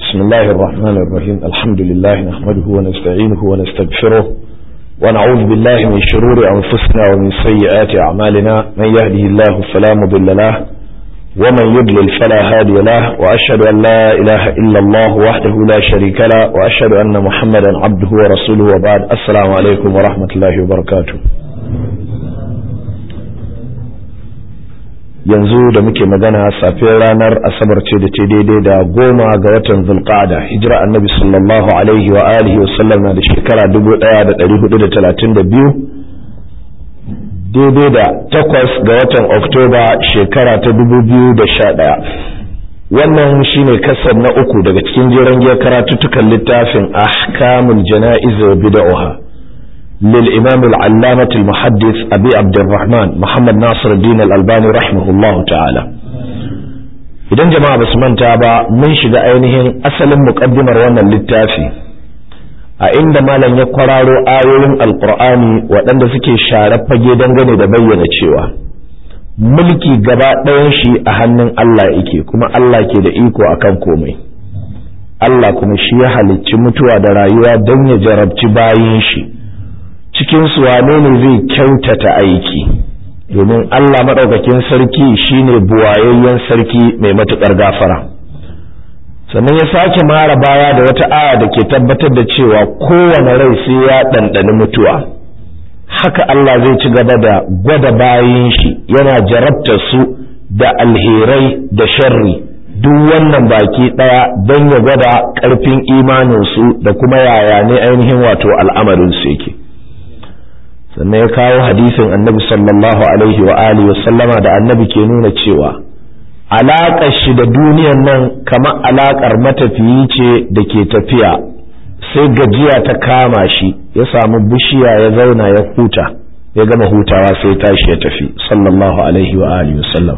بسم الله الرحمن الرحيم الحمد لله نحمده ونستعينه ونستغفره ونعوذ بالله من شرور أنفسنا ومن سيئات أعمالنا من يهده الله فلا مضل له ومن يضلل فلا هادي له وأشهد أن لا إله إلا الله وحده لا شريك له وأشهد أن محمدا عبده ورسوله وبعد السلام عليكم ورحمة الله وبركاته yanzu da muke magana safiyar ranar asabar ce da ce daidai da goma ga watan zulqa'ada hijira annabi sallallahu alaihi wa alihi wasallam na da shekara 1432 daidai da takwas ga watan oktoba shekara ta 2011 wannan shine kasar na uku daga cikin jiran giyar karatuttukan littafin ahkamul jana'iz wa bid'ah للإمام العلامة المحدث أبي عبد الرحمن محمد ناصر الدين الألباني رحمه الله تعالى idan jama'a basu manta ba mun shiga ainihin asalin muƙaddimar wannan littafi a inda malam ya kwararo ayoyin alkur'ani waɗanda suke share fage dangane da bayyana cewa mulki gaba ɗayan shi a hannun Allah yake kuma Allah ke da iko akan komai Allah kuma shi ya halicci mutuwa da rayuwa don ya jarabci bayin shi cikin su wane ne zai kyautata aiki domin Allah maɗaukakin sarki shine buwayayyen sarki mai matuƙar gafara sannan ya sake mara baya da wata aya da ke tabbatar da cewa kowane rai sai ya ɗanɗani mutuwa haka Allah zai ci gaba da gwada bayan shi yana jarabta su da alherai da sharri duk wannan baki ɗaya don ya gwada ƙarfin imaninsu da kuma yaya ne ainihin wato al'amarinsu yake sannan ya kawo hadisin annabi sallallahu alaihi wa alihi wa sallama da annabi ke nuna cewa alaƙar shi da duniyan nan kamar alaƙar matafiyi ce da ke tafiya sai gajiya ta kama shi ya samu bishiya ya zauna ya huta ya gama hutawa sai tashi ya tafi sallallahu alaihi wa alihi wa sallam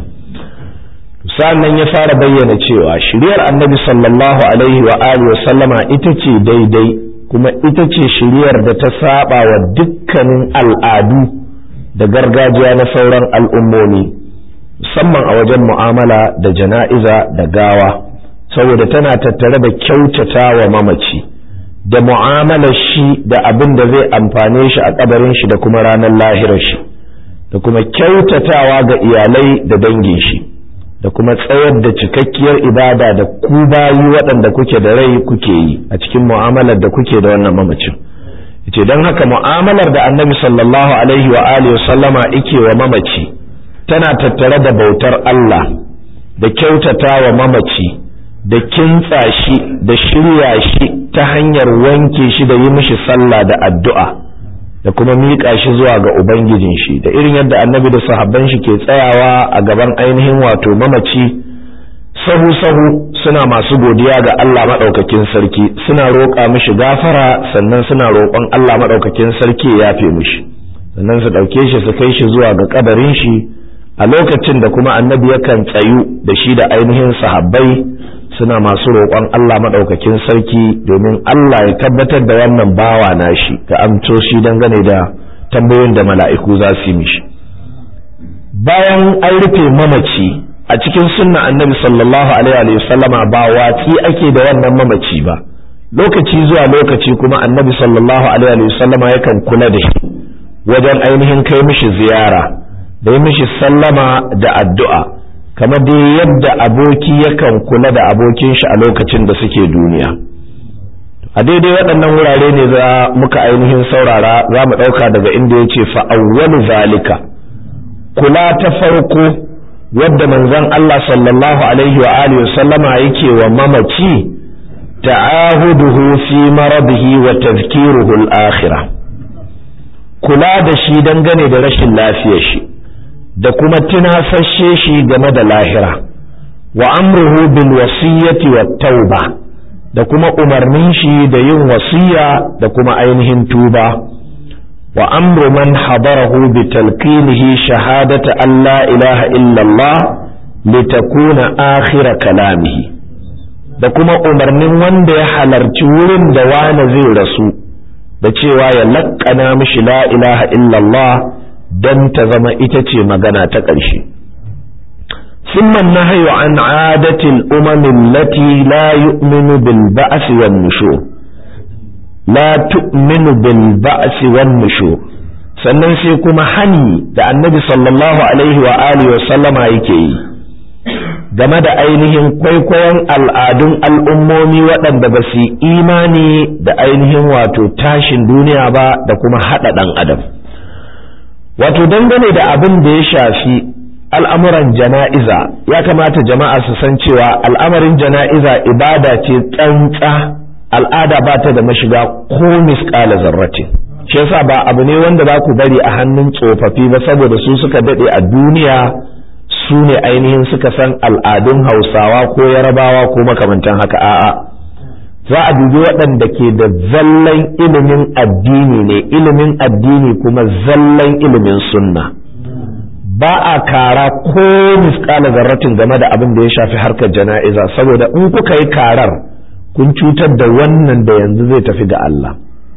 sannan ya fara bayyana cewa shiryar annabi sallallahu alaihi wa alihi wa sallama ita ce daidai kuma ita ce shiriyar da ta saba wa dukkanin al'adu da gargajiya na sauran al'ummomi musamman a wajen mu'amala da jana'iza da gawa saboda tana tattare da kyautata wa mamaci da mu'amalar shi da abin da zai amfane shi a kabarin shi da kuma ranar lahirar shi da kuma kyautatawa ga iyalai da dangin shi da kuma tsayar da cikakkiyar ibada da ku bayi waɗanda kuke da rai kuke yi a cikin mu'amalar da kuke da wannan mamacin yace don haka mu'amalar da annabi sallallahu alaihi wa alihi sallama yake wa mamaci tana tattare da bautar Allah da kyautata wa mamaci da kintsa shi da shirya shi ta hanyar wanke shi da yi mishi sallah da addu'a da kuma miƙa shi zuwa ga ubangijin shi da irin yadda annabi da sahabban shi ke tsayawa a gaban ainihin wato mamaci sahu sahu suna masu godiya ga Allah maɗaukakin sarki suna roƙa mishi gafara sannan suna roƙon Allah maɗaukakin sarki ya yafe mishi sannan su ɗauke shi su kai shi zuwa ga ƙadarin shi a lokacin da kuma annabi yakan tsayu da shi da ainihin sahabbai suna masu roƙon Allah maɗaukakin sarki domin Allah ya tabbatar da wannan bawa nashi ga amto shi dangane da tambayoyin da mala'iku za su yi mishi bayan an rufe mamaci a cikin sunna annabi sallallahu alaihi wasallama ba watsi ake da wannan mamaci ba lokaci zuwa lokaci kuma annabi sallallahu alaihi wasallama yakan kula da shi wajen ainihin kai mishi ziyara da yi mishi sallama da addu'a kamar dai yadda aboki yakan kula da abokin shi a lokacin da suke duniya a daidai waɗannan wurare ne za muka ainihin saurara za mu ɗauka daga inda ya ce fa'awwalu zalika kula ta farko wadda manzon Allah sallallahu alaihi wa alihi sallama yake wa mamaci ta'ahuduhu fi maradihi wa tazkiruhu al-akhirah kula da shi dangane da rashin lafiyar shi da kuma tunasashe shi game da lahira wa amruhu bil wasiyyati wat tauba da kuma umarnin shi da yin wasiya da kuma ainihin tuba wa amru man hadarahu bi talqinihi shahadata an la ilaha illa Allah litakuna akhira kalamihi da kuma umarnin wanda ya halarci wurin da wani zai rasu da cewa ya laƙana mishi la ilaha illa Allah don ta zama ita ce magana ta ƙarshe ثم النهي عن عادة الأمم التي لا يؤمن بالبعث والنشور لا تؤمن بالبعث والنشور sannan sai kuma hani da annabi sallallahu alaihi wa alihi wa sallama yake yi game da ainihin kwaikwayon al'adun al'ummomi waɗanda ba su imani da ainihin wato tashin duniya ba da kuma haɗa ɗan adam wato dangane da abin da ya shafi al'amuran jana'iza ya kamata jama'a su san cewa al'amarin jana'iza ibada ce tsantsa al'ada ba ta da mashiga ko misƙala zarratin shi yasa ba abu ne wanda za ku bari a hannun tsofaffi ba saboda su suka daɗe a duniya su ne ainihin suka san al'adun hausawa ko yarabawa ko makamantan haka a'a za a dubi waɗanda ke da zallan ilimin addini ne ilimin addini kuma zallan ilimin sunna ba a kara ko misƙala zarratin game da abin da ya shafi harkar jana'iza saboda in kuka yi karar kun cutar da wannan da yanzu zai tafi ga Allah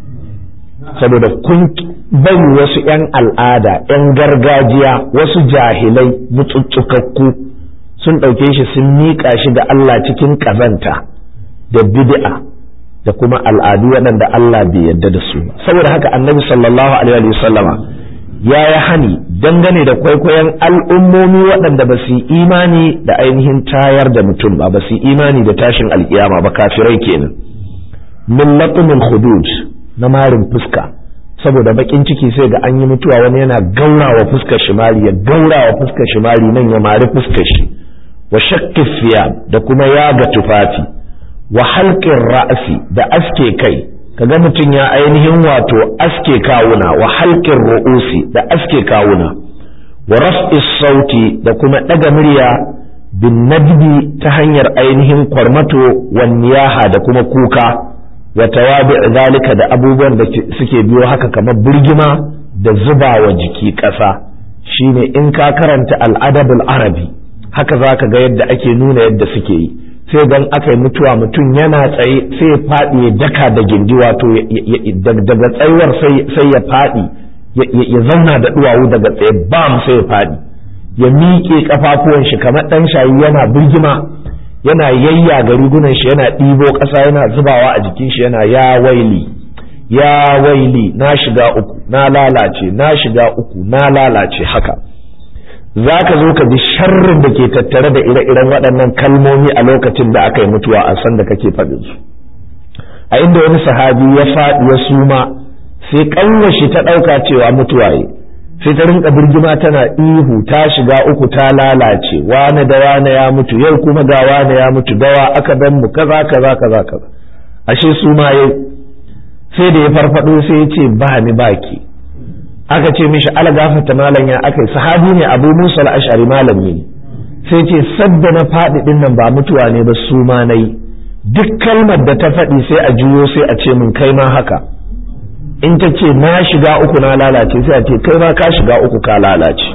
saboda kun bari wasu 'yan al'ada 'yan gargajiya wasu jahilai mutsutsukakku sun ɗauke shi sun miƙa shi ga Allah cikin ƙazanta da bid'a da kuma al'adu waɗanda Allah bai yarda da su saboda haka annabi sallallahu alaihi wa sallama ya yi hani dangane da kwaikwayon al'ummomi waɗanda ba su yi imani da ainihin tayar da mutum ba ba su yi imani da tashin alkiyama ba kafirai kenan min laqmul hudud na marin fuska saboda bakin ciki sai ga an yi mutuwa wani yana gaurawa fuskar shi mari ya gaurawa fuskar shi mari nan ya mari fuskar shi wa shakki da kuma yaga tufafi wa halqin ra'si da aske kai kaga mutum ya ainihin wato aske kawuna wa halqin ru'usi da aske kawuna wa raf'i sauti da kuma daga murya bin nadbi ta hanyar ainihin kwarmato wa niyaha da kuma kuka wa tawabi zalika da abubuwan da suke biyo haka kamar birgima da zuba wa jiki ƙasa shine in ka karanta al'adabul arabi haka zaka ga yadda ake nuna yadda suke yi sai dan aka yi mutuwa mutum yana tsaye sai ya faɗi ya daka da gindi wato daga tsayuwar sai ya faɗi ya zauna da duwawu daga tsaye bam sai ya faɗi ya miƙe kafafuwan shi kamar ɗan shayi yana birgima yana yayya ga rigunan shi yana ɗibo ƙasa yana zubawa a jikin shi yana ya waili ya waili na shiga uku na lalace na shiga uku na lalace haka za ka zo ka ji sharrin da ke tattare da ire-iren waɗannan kalmomi a lokacin da aka yi mutuwa a san da kake faɗin su a inda wani sahabi ya faɗi ya suma sai ƙanwashi ta ɗauka cewa mutuwa yi sai ta rinka birgima tana ihu ta shiga uku ta lalace wane da wane ya mutu yau kuma ga wane ya mutu dawa aka ban mu kaza kaza kaza kaza ashe su ma yai sai da ya farfado sai ya ce ba ni baki aka ce mishi ala gafarta malam ya aka sahabi ne abu musa al-ash'ari malami ne sai ce sadda na faɗi din nan ba mutuwa ne ba su ma nayi duk kalmar da ta faɗi sai a juyo sai a ce min kai ma haka in ta ce na shiga uku na lalace sai a ce kai ma ka shiga uku ka lalace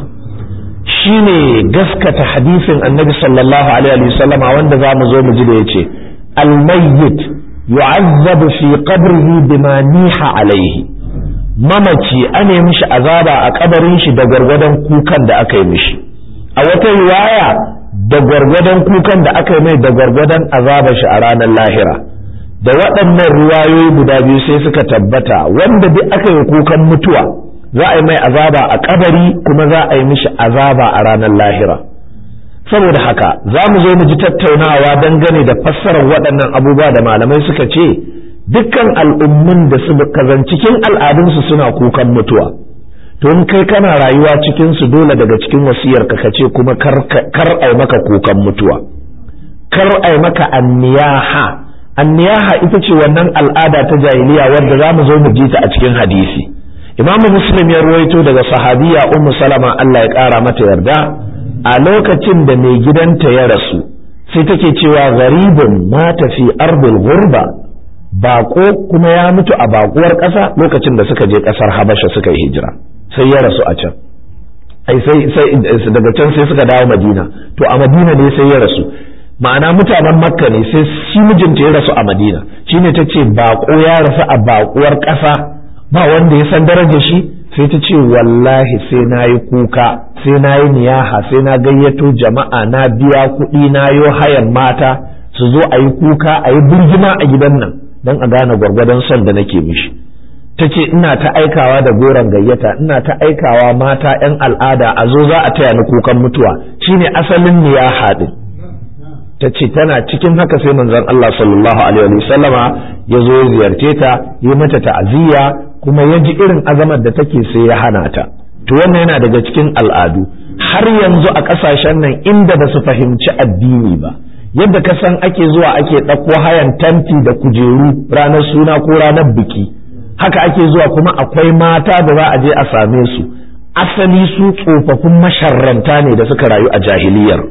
shine gaskata hadisin annabi sallallahu alaihi wa sallama wanda za mu zo mu ji da yace al-mayyit yu'azzabu fi qabrihi bima niha alaihi mamaci ane mishi azaba a kabarin shi da gwargwadon kukan da aka yi mishi a wata riwaya da gwargwadon kukan da aka yi mai da gwargwadon azabar shi a ranar lahira da waɗannan riwayoyi guda biyu sai suka tabbata wanda duk aka yi kukan mutuwa za a yi mai azaba a kabari kuma za a yi mishi azaba a ranar lahira saboda haka za mu zo mu ji tattaunawa dangane da fassarar waɗannan abubuwa da malamai suka ce dukkan al'ummun da suka zan cikin al'adunsu suna kukan mutuwa to in kai kana rayuwa cikin su dole daga cikin wasiyar ka kace kuma kar ai maka kukan mutuwa kar ai maka anniyaha anniyaha ita ce wannan al'ada ta jahiliya wadda za mu zo mu ji ta a cikin hadisi imamu muslim ya ruwaito daga sahabiya ummu salama Allah ya kara mata yarda a lokacin da mai gidanta ya rasu sai take cewa gharibun mata fi ardil ghurba bako kuma ya mutu a bakuwar ƙasa lokacin da suka je ƙasar habasha suka yi hijira sai ya rasu a can ai sai sai daga can sai suka dawo madina to a madina ne sai ya rasu ma'ana mutanen makka ne sai shi mijinta ya rasu a madina shine ta ce bako ya rasu a bakuwar ƙasa ba wanda ya san darajar shi sai ta ce wallahi sai na yi kuka sai na yi niyaha sai na gayyato jama'a na biya kuɗi na yo hayan mata su zo a yi kuka a yi birgima a gidan nan don a gane gwargwadon son da nake mishi ta ce ina ta aikawa da goron gayyata ina ta aikawa mata 'yan al'ada a zo za a taya ni kukan mutuwa shine asalin niyaha din ta ce tana cikin haka sai manzon Allah sallallahu alaihi wa sallama ya zo ya ziyarce ta yi mata ta'aziyya kuma ya ji irin azamar da take sai ya hana ta to wannan yana daga cikin al'adu har yanzu a ƙasashen nan inda ba su fahimci addini ba yadda ka san ake zuwa ake ɗauko hayan tanti da kujeru ranar suna ko ranar biki haka ake zuwa kuma akwai mata da za a je a same su asali su tsofaffin masharranta ne da suka rayu a jahiliyar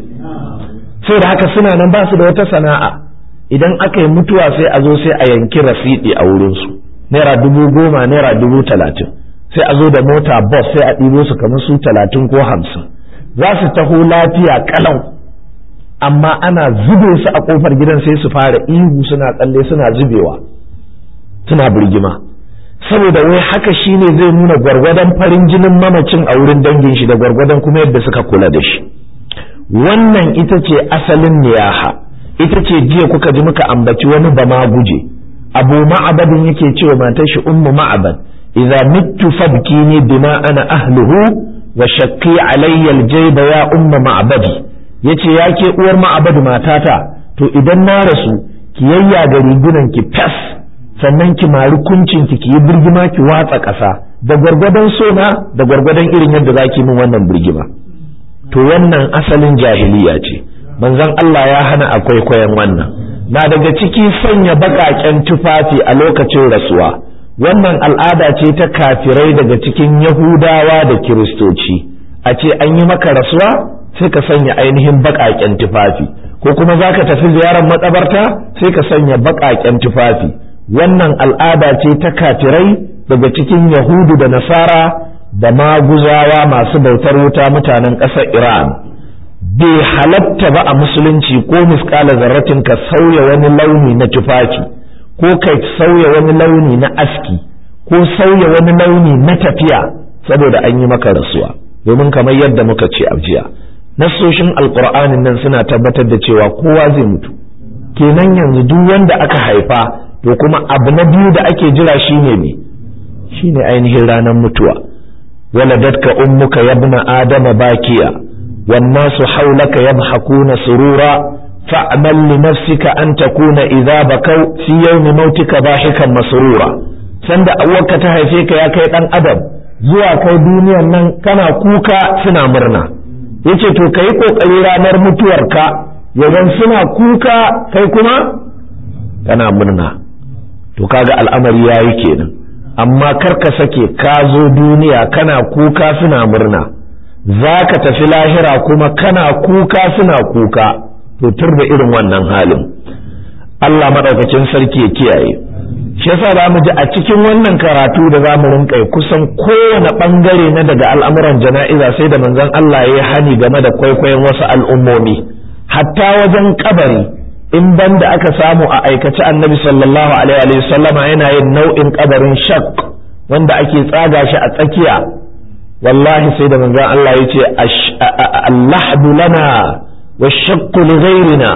sai da haka suna nan ba su da wata sana'a idan aka yi mutuwa sai a zo sai a yanki rasidi a wurinsu naira dubu goma naira dubu talatin sai a zo da mota bus sai a ɗibo su kamar su talatin ko hamsin za su taho lafiya kalau amma ana zube su a kofar gidan sai su fara ihu suna tsalle suna zubewa suna birgima saboda wai haka shine zai nuna gwargwadon farin jinin mamacin a wurin dangin shi da gwargwadon kuma yadda suka kula da shi wannan ita ce asalin niyaha ita ce jiya kuka ji muka ambaci wani bama guje abu ma'abadin yake cewa matar shi ummu ma'abad idza mittu fabkini bima ana ahluhu wa shakki alayya aljayba ya ummu ma'abadi yace yake uwar ma'abad matata to idan na rasu ki yayya ga rigunan ki fas sannan ki mari kuncin ki ki yi birgima ki watsa ƙasa da gwargwadon sona da gwargwadon irin yadda zaki min wannan birgima to wannan asalin jahiliya ce manzon Allah ya hana akwai kwaikwayon wannan na daga ciki sanya baƙaƙen tufafi a lokacin rasuwa wannan al'ada ce ta kafirai daga cikin yahudawa da kiristoci a ce an yi maka rasuwa sai ka sanya ainihin baƙaƙen tufafi ko kuma za ka tafi ziyarar matsabarta sai ka sanya baƙaƙen tufafi wannan al'ada ce ta kafirai daga cikin yahudu da nasara da maguzawa masu bautar wuta mutanen ƙasar iran bai halatta ba a musulunci ko miskala zarratin ka sauya wani launi na tufafi ko ka sauya wani launi na aski ko sauya wani launi na tafiya saboda an yi maka rasuwa domin kamar yadda muka ce a jiya nassoshin alkur'anin nan suna tabbatar da cewa kowa zai mutu kenan yanzu duk wanda aka haifa to kuma abu na biyu da ake jira shine ne shine ainihin ranar mutuwa waladatka ummuka yabna adama bakiya والناس حولك يضحكون سرورا فاعمل لنفسك أن تكون إذا بكوا في يوم موتك ضاحكا مسرورا sanda awwarka ta haife ka ya kai dan adam zuwa kai duniyan nan kana kuka suna murna yace to kai kokari ranar mutuwarka yawan suna kuka kai kuma kana murna to kaga al'amari yayi kenan amma kar ka sake ka zo duniya kana kuka suna murna za ka tafi lahira kuma kana kuka suna kuka to tur da irin wannan halin Allah maɗaukacin sarki ya kiyaye shi yasa za mu ji a cikin wannan karatu da za mu rinka kusan kowane ɓangare na daga al'amuran jana'iza sai da manzon Allah ya hani game da kwaikwayon wasu al'ummomi hatta wajen kabari in ban da aka samu a aikace annabi sallallahu alaihi wa sallama yana yin nau'in kabarin shak wanda ake tsaga shi a tsakiya wallahi sai da manzon Allah ya ce allahdu lana wa shakku li ghairina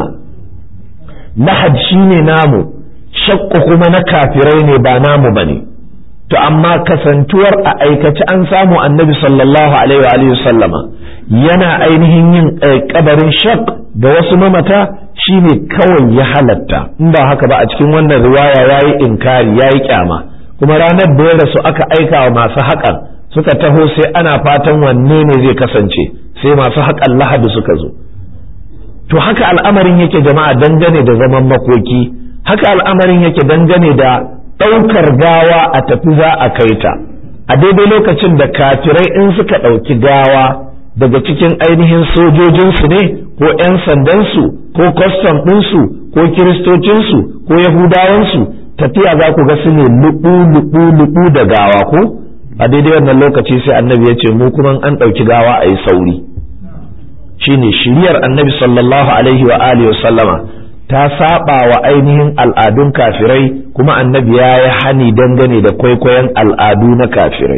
lahad shine namu shakku kuma na kafirai ne ba namu bane to amma kasantuwar a aikace an samu annabi sallallahu alaihi wa sallama yana ainihin yin kabarin shak da wasu mamata shine kawai ya halatta in ba haka ba a cikin wannan riwaya yayi inkari yayi kyama kuma ranar da ya rasu aka aika wa masu haƙan suka taho sai ana fatan wanne ne zai kasance sai masu haƙan lahadi suka zo to haka al'amarin yake jama'a dangane da zaman makoki haka al'amarin yake dangane da ɗaukar gawa a tafi za a kai ta a daidai lokacin da kafirai in suka ɗauki gawa daga cikin ainihin sojojinsu ne ko 'yan sandansu ko kwastam ɗinsu ko kiristocinsu ko yahudawansu tafiya za ku ga su ne luɓu-luɓu-luɓu da gawa ko a daidai wannan lokaci sai annabi ya ce mu kuma an ɗauki gawa a yi sauri shine shiriyar annabi sallallahu alaihi wa alihi wa sallama ta saba wa ainihin al'adun kafirai kuma annabi ya yi hani dangane da kwaikwayon al'adu na kafirai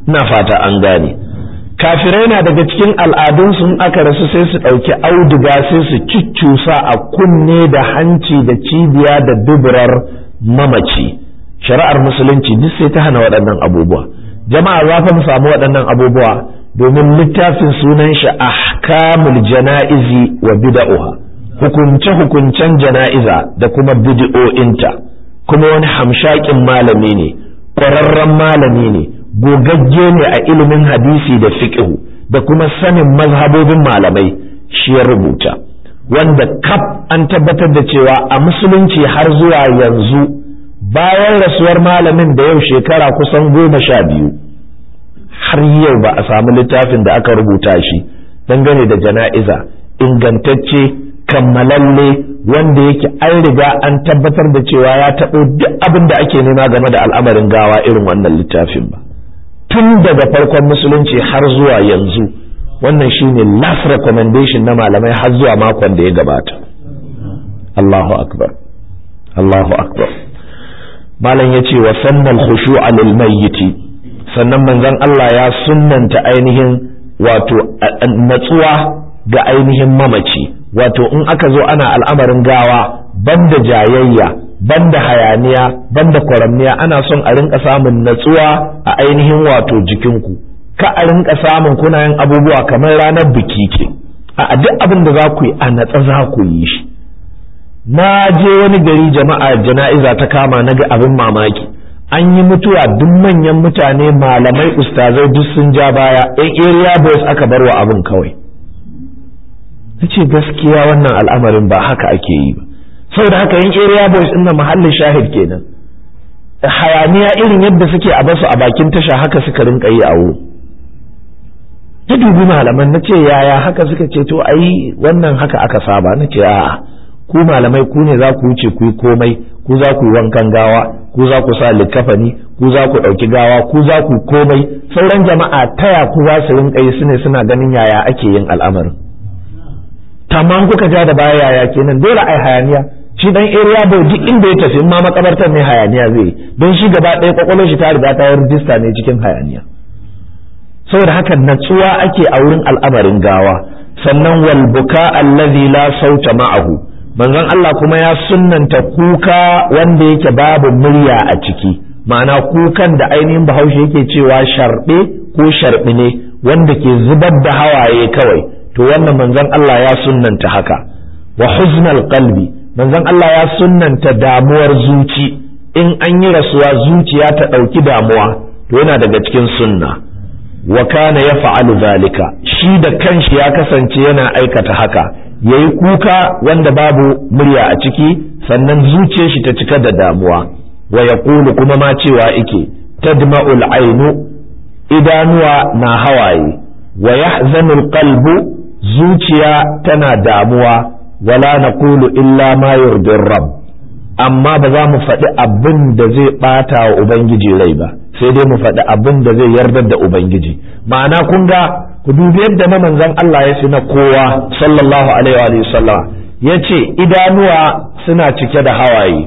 ina fata an gane kafirai na daga cikin al'adunsu in aka rasu sai su ɗauki auduga sai su cuccusa a kunne da hanci da cibiya da duburar mamaci shari'ar musulunci duk sai ta hana waɗannan abubuwa jama'a za fa mu samu waɗannan abubuwa domin littafin sunan shi ahkamul jana'izi wa bid'uha hukunce hukuncen jana'iza da kuma bid'o'inta kuma wani hamshakin malami ne ƙwararren malami ne gogagge ne a ilimin hadisi da fiqhu da kuma sanin mazhabobin malamai shi ya rubuta wanda kaf an tabbatar da cewa a musulunci har zuwa yanzu bayan rasuwar malamin da yau shekara kusan goma sha biyu har yau ba a samu littafin da aka rubuta shi dangane da jana'iza ingantacce kammalalle wanda yake an riga an tabbatar da cewa ya taɓo duk abin da ake nema game da al'amarin gawa irin wannan littafin ba tun daga farkon musulunci har zuwa yanzu wannan shine last recommendation na malamai har zuwa makon da ya gabata Allahu akbar Allahu akbar malam yace wa sannal khushu'a lil mayyiti sannan manzon Allah ya sunnanta ainihin wato natsuwa ga ainihin mamaci wato in aka zo ana al'amarin gawa banda jayayya banda hayaniya banda kwaramniya ana son a rinka samun natsuwa a ainihin wato jikinku ka a rinka samun kuna yin abubuwa kamar ranar biki ce a duk abin da za ku yi a natsa za ku yi shi na je wani gari jama'a jana'iza ta kama na ga abin mamaki an yi mutuwa duk manyan mutane malamai ustazai duk sun ja baya yan area boys aka bar wa abin kawai na ce gaskiya wannan al'amarin ba haka ake yi ba saboda haka yan area boys ɗin na mahallin shahid kenan hayaniya irin yadda suke a basu a bakin tasha haka suka rinka yi a wuri ta dubi malaman na ce yaya haka suka ce to ai wannan haka aka saba na ce a'a ku malamai ku ne za ku wuce ku yi komai ku za ku yi wankan gawa ku za ku sa likafani ku za ku ɗauki gawa ku za ku komai sauran jama'a taya ku za su rinka yi su ne suna ganin yaya ake yin al'amarin tamam kuka ja da baya yaya kenan dole ai hayaniya shi dan area boy duk inda ya tafi ma makabartar ne hayaniya zai don shi gaba ɗaya kwakwalwar shi ta riga ta yi rijista ne cikin hayaniya saboda haka natsuwa ake a wurin al'amarin gawa sannan wal buka allazi la sauta ma'ahu manzon Allah kuma ya sunnanta kuka wanda yake babu murya a ciki ma'ana kukan da ainihin bahaushe yake cewa sharbe ko sharbi ne wanda ke zubar da hawaye kawai to wannan manzon Allah ya sunnanta haka wa huznal qalbi manzon Allah ya sunnanta damuwar zuci in an yi rasuwa zuciya ta ɗauki damuwa to yana daga cikin sunna wa kana ya fa'alu zalika shi da kanshi ya kasance yana aikata haka yayi kuka wanda babu murya a ciki sannan zuciyar shi ta cika da damuwa wa yaqulu kuma ma cewa ike tadma'ul ainu idanuwa na hawaye wa yahzanul qalbu zuciya tana damuwa wala naqulu illa ma yurdir rabb amma ba za mu faɗi abin da zai ɓata wa ubangiji rai ba sai dai mu faɗi abin da zai yardar da ubangiji ma'ana kun ga ku dubi yadda na manzon Allah ya fi na kowa sallallahu alaihi wa sallam ya ce idanuwa suna cike da hawaye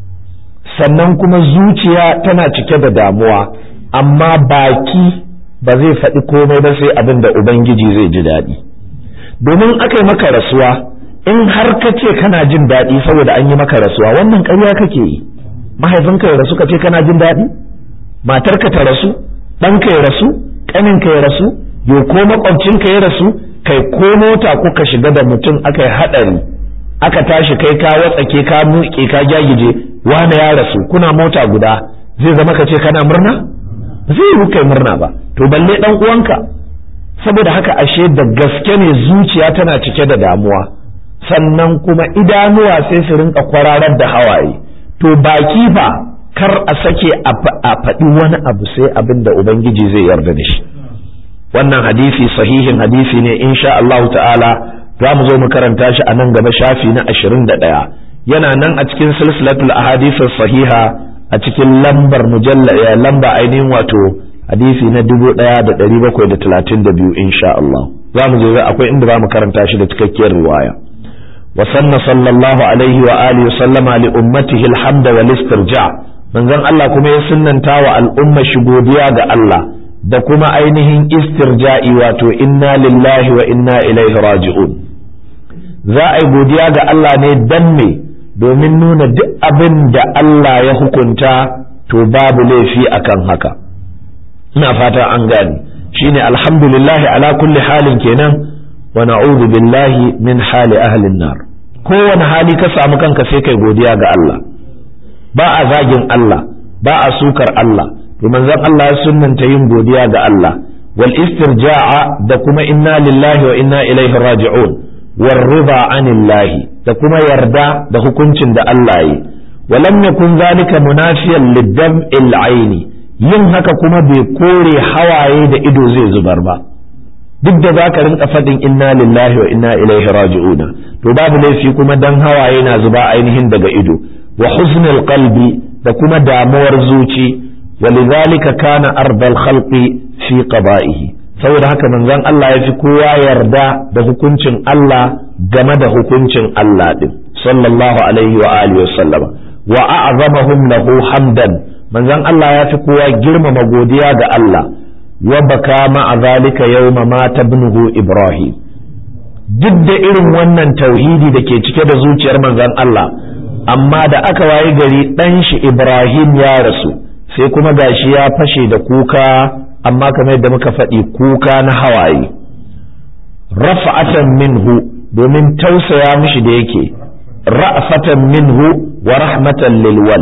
sannan kuma zuciya tana cike da damuwa amma baki ba zai faɗi komai ba sai abin da ubangiji zai ji daɗi domin aka yi maka rasuwa in har ka ce kana jin daɗi saboda an yi maka rasuwa wannan ƙarya kake yi mahaifinka ya rasu ka ce kana jin daɗi matarka ta rasu ɗanka ya rasu ƙaninka ya rasu yo ko makwabcinka ya rasu kai ko mota kuka shiga da mutum aka yi haɗari aka tashi kai ka watsake ka muƙe ka gyagije wani ya rasu kuna mota guda zai zama ka ce kana murna ba zai yi kai murna ba to balle ɗan uwanka saboda haka ashe da gaske ne zuciya tana cike da damuwa sannan kuma idanuwa sai su rinka kwararar da hawaye to baki fa kar a sake a faɗi wani abu sai abin da ubangiji zai yarda da shi wannan hadisi sahihin hadisi ne insha Allah ta'ala za mu zo mu karanta shi a nan gaba shafi na ashirin da ɗaya yana nan a cikin silsilatul ahadith sahiha a cikin lambar mujalla lamba ainihin wato hadisi na dubu ɗaya da ɗari bakwai da talatin da biyu insha Allah za mu zo akwai inda za mu karanta shi da cikakkiyar riwaya وسن صلى الله عليه وآله وسلم لأمته الحمد والاسترجاع من ذن الله كما يسنن تاوى الأمة شبوديا ga Allah da kuma ainihin istirja'i wato inna lillahi wa inna ilaihi raji'un za a yi godiya ga Allah ne dan me domin nuna duk abin da Allah ya hukunta to babu laifi akan haka ina fata an gani shine alhamdulillahi ala kulli halin kenan wa na'udhu billahi min hali ahlin nar kowane hali ka samu kanka sai kai godiya ga Allah ba a zagin Allah ba a sukar Allah to manzon Allah ya sunnanta yin godiya ga Allah wal istirja'a da kuma inna lillahi wa inna ilaihi raji'un war rida anillahi da kuma yarda da hukuncin da Allah yi walam yakun zalika munafiyan lidam'il aini yin haka kuma bai kore hawaye da ido zai zubar ba duk da za ka rinka faɗin inna lillahi wa inna ilaihi raji'un to babu laifi kuma dan hawaye na zuba ainihin daga ido wa husnul qalbi da kuma damuwar zuci ولذلك كان أرض الخلق في قضائه saboda haka manzon Allah ya fi kowa yarda da hukuncin Allah game da hukuncin Allah din sallallahu alaihi wa alihi wa sallama wa a'zamahum lahu hamdan manzon Allah ya fi kowa girmama godiya ga Allah wa baka ma'a zalika yawma mata ibnuhu Ibrahim duk da irin wannan tauhidi da ke cike da zuciyar manzon Allah amma da aka wayi gari dan shi Ibrahim ya rasu sai kuma gashi ya fashe da kuka amma kamar yadda muka faɗi kuka na hawaye rafa'atan minhu domin tausaya mishi da yake ra'fatan minhu wa rahmatan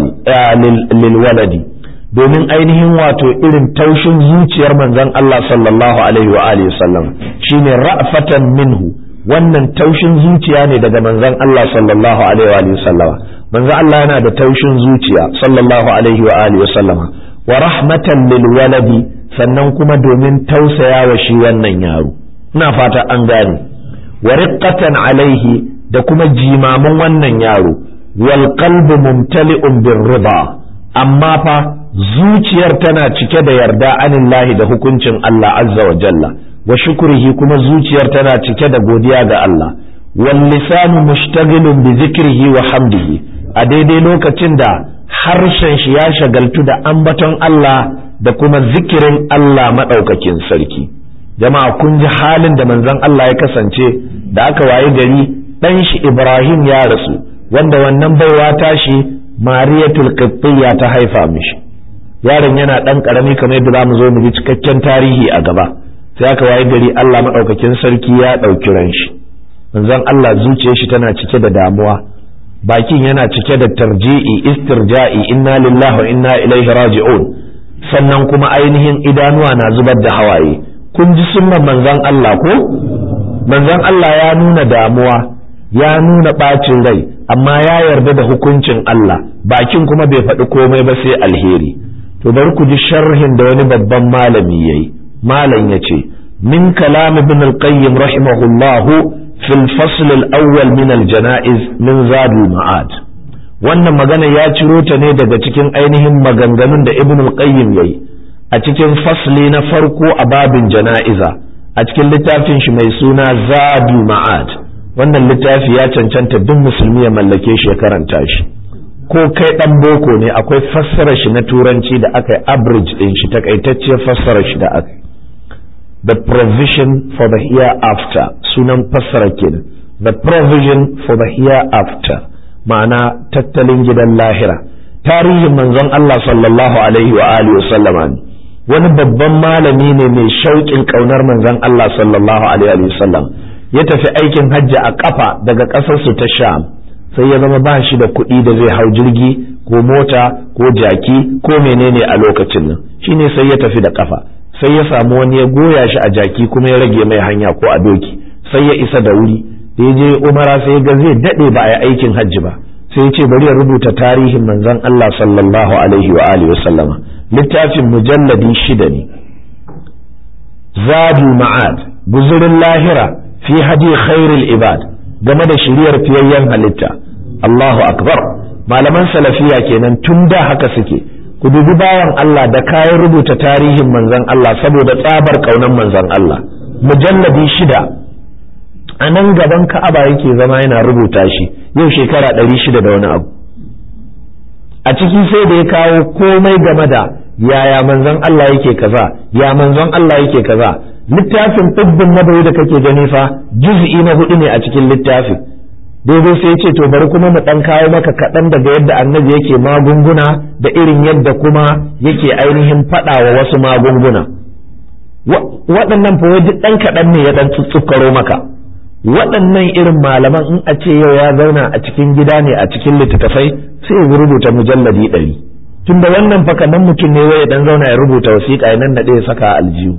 lil waladi domin ainihin wato irin taushin zuciyar manzon Allah sallallahu alaihi wa alihi sallam shine ra'fatan minhu wannan taushin zuciya ne daga manzon Allah sallallahu alaihi wa alihi sallama manzon Allah yana da taushin zuciya sallallahu alaihi wa alihi sallama wa rahmatan lil waladi sannan kuma domin tausaya wa shi wannan yaro ina fata an gane wa riqqatan alaihi da kuma jimamin wannan yaro wal qalbu mumtali'un bir riba amma fa zuciyar tana cike da yarda anillahi da hukuncin Allah azza wa jalla wa shukrihi kuma zuciyar tana cike da godiya ga Allah wal lisanu mushtaghilun bi zikrihi wa hamdihi a daidai lokacin da harshen shi ya shagaltu da ambaton Allah da kuma zikirin Allah madaukakin sarki jama'a kun ji halin da manzon Allah ya kasance da aka waye gari dan shi Ibrahim ya rasu wanda wannan baiwa tashi Mariyatul Qibtiyya ta haifa mishi yaron yana dan karami kamar yadda zamu zo mu ji cikakken tarihi a gaba sai aka waye gari Allah maɗaukakin sarki ya ɗauki ran shi manzon Allah zuciyar shi tana cike da damuwa bakin yana cike da tarji'i istirja'i inna lillahi wa inna ilaihi raji'un sannan kuma ainihin idanuwa na zubar da hawaye kun ji sunnan manzon Allah ko manzon Allah ya nuna damuwa ya nuna ɓacin rai amma ya yarda da hukuncin Allah bakin kuma bai faɗi komai ba sai alheri to bari ku ji sharhin da wani babban malami yayi malam ya ce min kalam ibn al-qayyim rahimahullah fi al-fasl al-awwal min al-janaiz min zad al-ma'ad wannan magana ya ciro ta ne daga cikin ainihin maganganun da ibn al-qayyim yayi a cikin fasli na farko a babin jana'iza a cikin littafin shi mai suna zadu ma'ad wannan littafi ya cancanta duk musulmi ya mallake shi ya karanta shi ko kai dan boko ne akwai fassara shi na turanci da aka yi average din shi takaitacciyar fassara shi da aka the provision for the hereafter sunan fassara kenan the provision for the hereafter ma'ana tattalin gidan lahira tarihin manzon Allah sallallahu alaihi wa alihi wasallama ne wani babban malami ne mai shauƙin ƙaunar manzon Allah sallallahu alaihi wa sallam ya tafi aikin hajji a kafa daga ƙasarsu ta sham sai ya zama ba shi da kuɗi da zai hau jirgi ko mota ko jaki ko menene a lokacin nan shine sai ya tafi da kafa sai ya samu wani ya goya shi a jaki kuma ya rage mai hanya ko a doki sai ya isa da wuri da ya je umara sai ga zai daɗe ba a yi aikin hajji ba sai ya ce bari ya rubuta tarihin manzon Allah sallallahu alaihi wa alihi wa sallama littafin mujalladi shida ne zadul ma'ad guzurin lahira fi hadi khairul ibad game da shiriyar fiyayyen halitta Allahu akbar malaman salafiya kenan tun da haka suke ku dubi bayan Allah da kayan rubuta tarihin manzon Allah saboda tsabar kaunan manzon Allah mujalladi shida a nan gaban ka'aba yake zama yana rubuta shi yau shekara ɗari shida da wani abu a ciki sai da ya kawo komai game da yaya manzon Allah yake kaza ya manzon Allah yake kaza littafin tibbin nabawi da kake gani fa juz'i na hudu ne a cikin littafin daidai sai ce to bari kuma mu dan kawo maka kaɗan daga yadda annabi yake magunguna da irin yadda kuma yake ainihin faɗa wa wasu magunguna waɗannan fa duk ɗan kaɗan ne ya ɗan tsukkaro maka waɗannan irin malaman in a ce yau ya zauna a cikin gida ne a cikin littattafai sai ya rubuta mujalladi ɗari tunda wannan fa kamar mutum ne ya dan zauna ya rubuta wasiƙa ya nan ya saka aljihu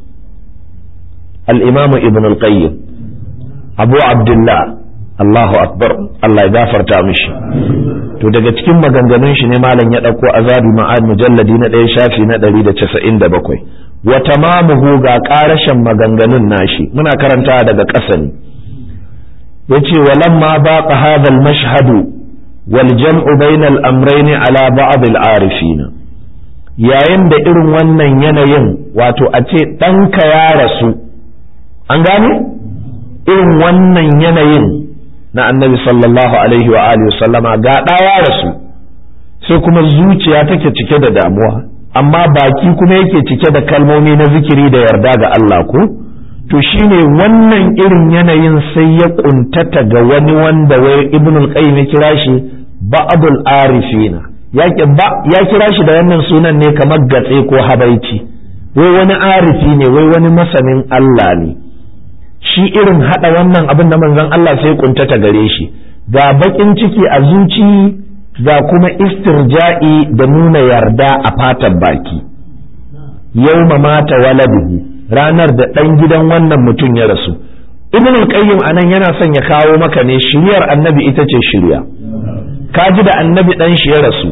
al-imamu ibn al-qayyim abu abdullah Allahu akbar Allah ya gafarta mishi to daga cikin maganganun shi ne malam ya ɗauko azabi ma'ad mujalladi na ɗaya shafi na ɗari da casa'in da bakwai wa tamamuhu ga ƙarashin maganganun nashi muna karanta daga ƙasa ne yace walamma baqa hadha al-mashhadu wal jam'u bayna al-amrayn ala ba'd al-arifin yayin da irin wannan yanayin wato a ce ɗanka ya rasu an gane irin wannan yanayin na annabi sallallahu alaihi wa alihi sallama ga ɗa ya rasu sai kuma zuciya take cike da damuwa amma baki kuma yake cike da kalmomi na zikiri da yarda ga Allah ko to shine wannan irin yanayin sai ya kuntata ga wani wanda wai ibn al-qayyim ya kira shi ba'dul arifina ya ya kira shi da wannan sunan ne kamar gatse ko habaici wai wani arifi ne wai wani masanin Allah ne shi irin hada wannan abin da manzon Allah sai kuntata gare shi ga bakin ciki a zuci ga kuma istirja'i da nuna yarda a fatan baki yawma mata waladuhu ranar da ɗan gidan wannan mutum ya rasu ibn al-qayyim anan yana son ya kawo maka ne shiryar annabi ita ce shirya ka ji da annabi ɗan shi ya rasu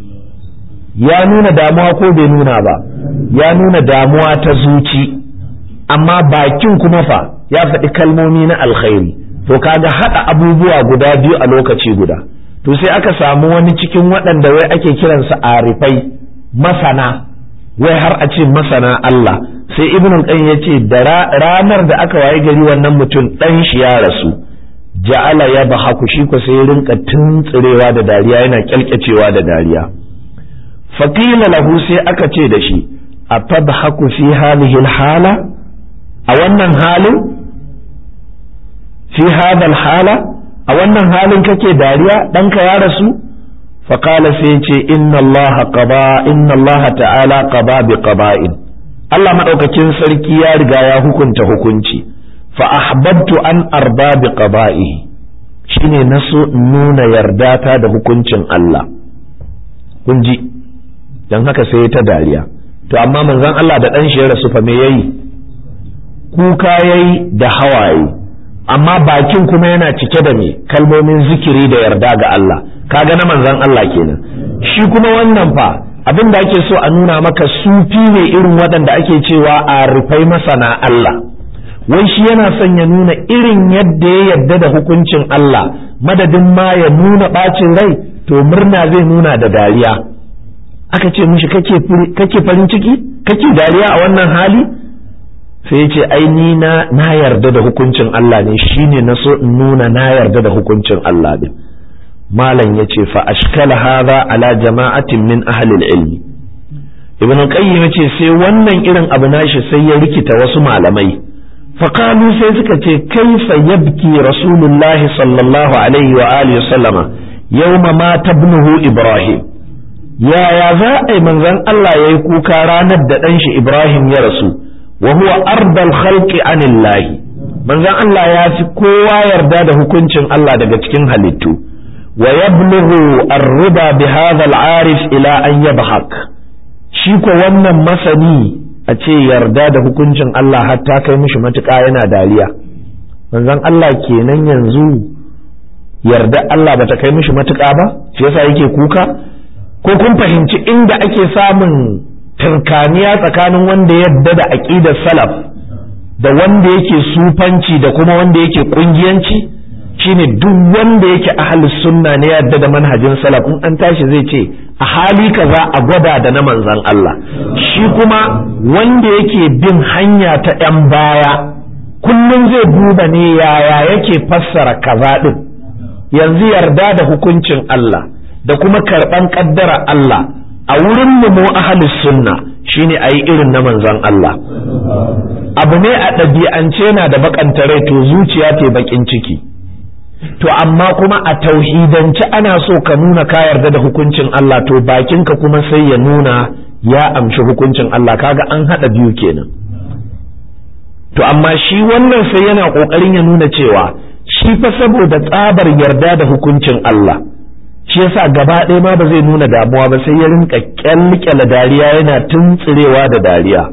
ya nuna damuwa ko bai nuna ba ya nuna damuwa ta zuci amma bakin kuma fa ya faɗi kalmomi na alkhairi to kaga haɗa abubuwa guda biyu a lokaci guda to sai aka samu wani cikin waɗanda wai ake kiransa arifai masana wai har a ce masana Allah sai ibn al ya ce da ranar da aka waye gari wannan mutum ɗan shi ya rasu ja'ala ya bahaku shi ko sai rinka tuntsirewa da dariya yana kyalkyacewa da dariya faqila lahu sai aka ce da shi atadhaku fi hadhihi hala a wannan halin fi hadha hala a wannan halin kake dariya ɗanka ya rasu faƙala sai ce inna Allah qaba inna Allah ta'ala qaba bi qaba'in Allah madaukakin sarki ya riga ya hukunta hukunci fa ahbabtu an arba bi qaba'ihi shine naso nuna yarda ta da hukuncin Allah kun ji dan haka sai ta dariya to amma manzon Allah da dan shi ya rasu fa me yayi kuka yayi da hawaye amma bakin kuma yana cike da me kalmomin zikiri da yarda ga Allah kaga na manzon Allah kenan shi kuma wannan fa abin da ake so a nuna maka sufi ne irin waɗanda ake cewa a rufai masana Allah wai shi yana son ya nuna irin yadda ya yarda da hukuncin Allah madadin ma ya nuna ɓacin rai to murna zai nuna da dariya aka ce mishi kake farin ciki kake dariya a wannan hali sai ya ce ai ni na na yarda da hukuncin Allah ne shine na so in nuna na yarda da hukuncin Allah din malam ya ce fa ashkala hadha ala jama'atin min ahli ilmi ibn qayyim yace sai wannan irin abu nashi sai ya rikita wasu malamai fa qalu sai suka ce kaifa yabki rasulullahi sallallahu alaihi wa alihi sallama yawma mata ibnuhu ibrahim yaya za a yi manzon Allah yayi kuka ranar da ɗan shi ibrahim ya rasu wa huwa ardal khalqi anillahi manzon Allah ya fi kowa yarda da hukuncin Allah daga cikin halittu wa yablughu ar-riba bi hadha al-arif ila an yabhaq shi ko wannan masani a ce yarda da hukuncin Allah har ta kai mishi matuƙa yana dariya manzon Allah kenan yanzu yarda Allah bata kai mishi matuƙa ba shi yasa yake kuka ko kun fahimci inda ake samun tunkaniya tsakanin wanda yadda da aƙidar salaf da wanda yake sufanci da kuma wanda yake ƙungiyanci shine duk wanda yake ahli sunna ne yadda da manhajin salaf in an tashi zai ce a hali kaza a gwada da na manzan Allah shi kuma wanda yake bin hanya ta ‘yan baya kullum zai duba ne yaya yake fassara kaza ɗin yanzu yarda da hukuncin Allah da kuma karɓan ƙaddara Allah a wurin mu mu ahlus sunna shine ayi irin na manzon Allah abu ne a ɗabi'ance yana da bakanta rai to zuciya ta bakin ciki to amma kuma a tauhidance ana so ka nuna ka yarda da hukuncin Allah to bakinka kuma sai ya nuna ya amshi hukuncin Allah kaga an hada biyu kenan to amma shi wannan sai yana kokarin ya nuna cewa shi fa saboda tsabar yarda da hukuncin Allah shi yasa gaba ɗaya ma ba zai nuna damuwa ba sai ya rinka kyalkyala dariya yana tuntsirewa da dariya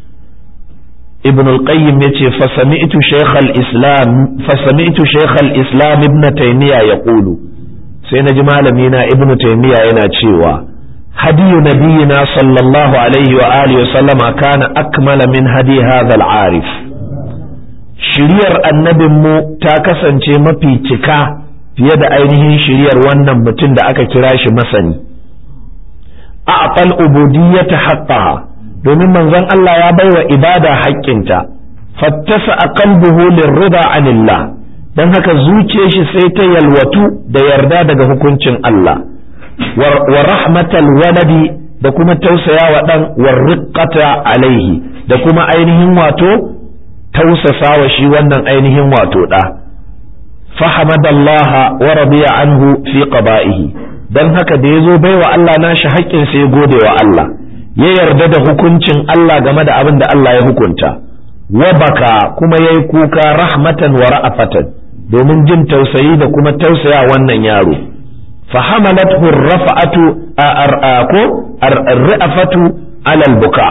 ibn al-qayyim yace fa sami'tu shaykh al-islam fa sami'tu shaykh al-islam ibn taymiya yaqulu sai naji malami na ibn taymiya yana cewa hadiyu nabiyina sallallahu alaihi wa alihi wa sallama kana akmala min hadi hadha al-arif shiriyar annabinmu ta kasance mafi cika fiye da ainihin shiriyar wannan mutum da aka kira shi masani a aqal ubudiyyata haqqaha domin manzon Allah ya baiwa ibada haƙƙinta fattasa a qalbuhu lirrida anillah dan haka zuciyar shi sai ta yalwatu da yarda daga hukuncin Allah wa rahmatal waladi da kuma tausaya wa dan warriqata alaihi da kuma ainihin wato tausasa wa shi wannan ainihin wato da fahimadallaha wa radiya anhu fi qada'ihi dan haka da yazo baiwa Allah nashi haƙƙin sai gode wa Allah ya yarda da hukuncin Allah game da abin da Allah ya hukunta wa baka kuma yayi kuka rahmatan wa ra'afatan domin jin tausayi da kuma tausaya wannan yaro fahamalathu rafa'atu ko ar-ra'afatu ala al-buka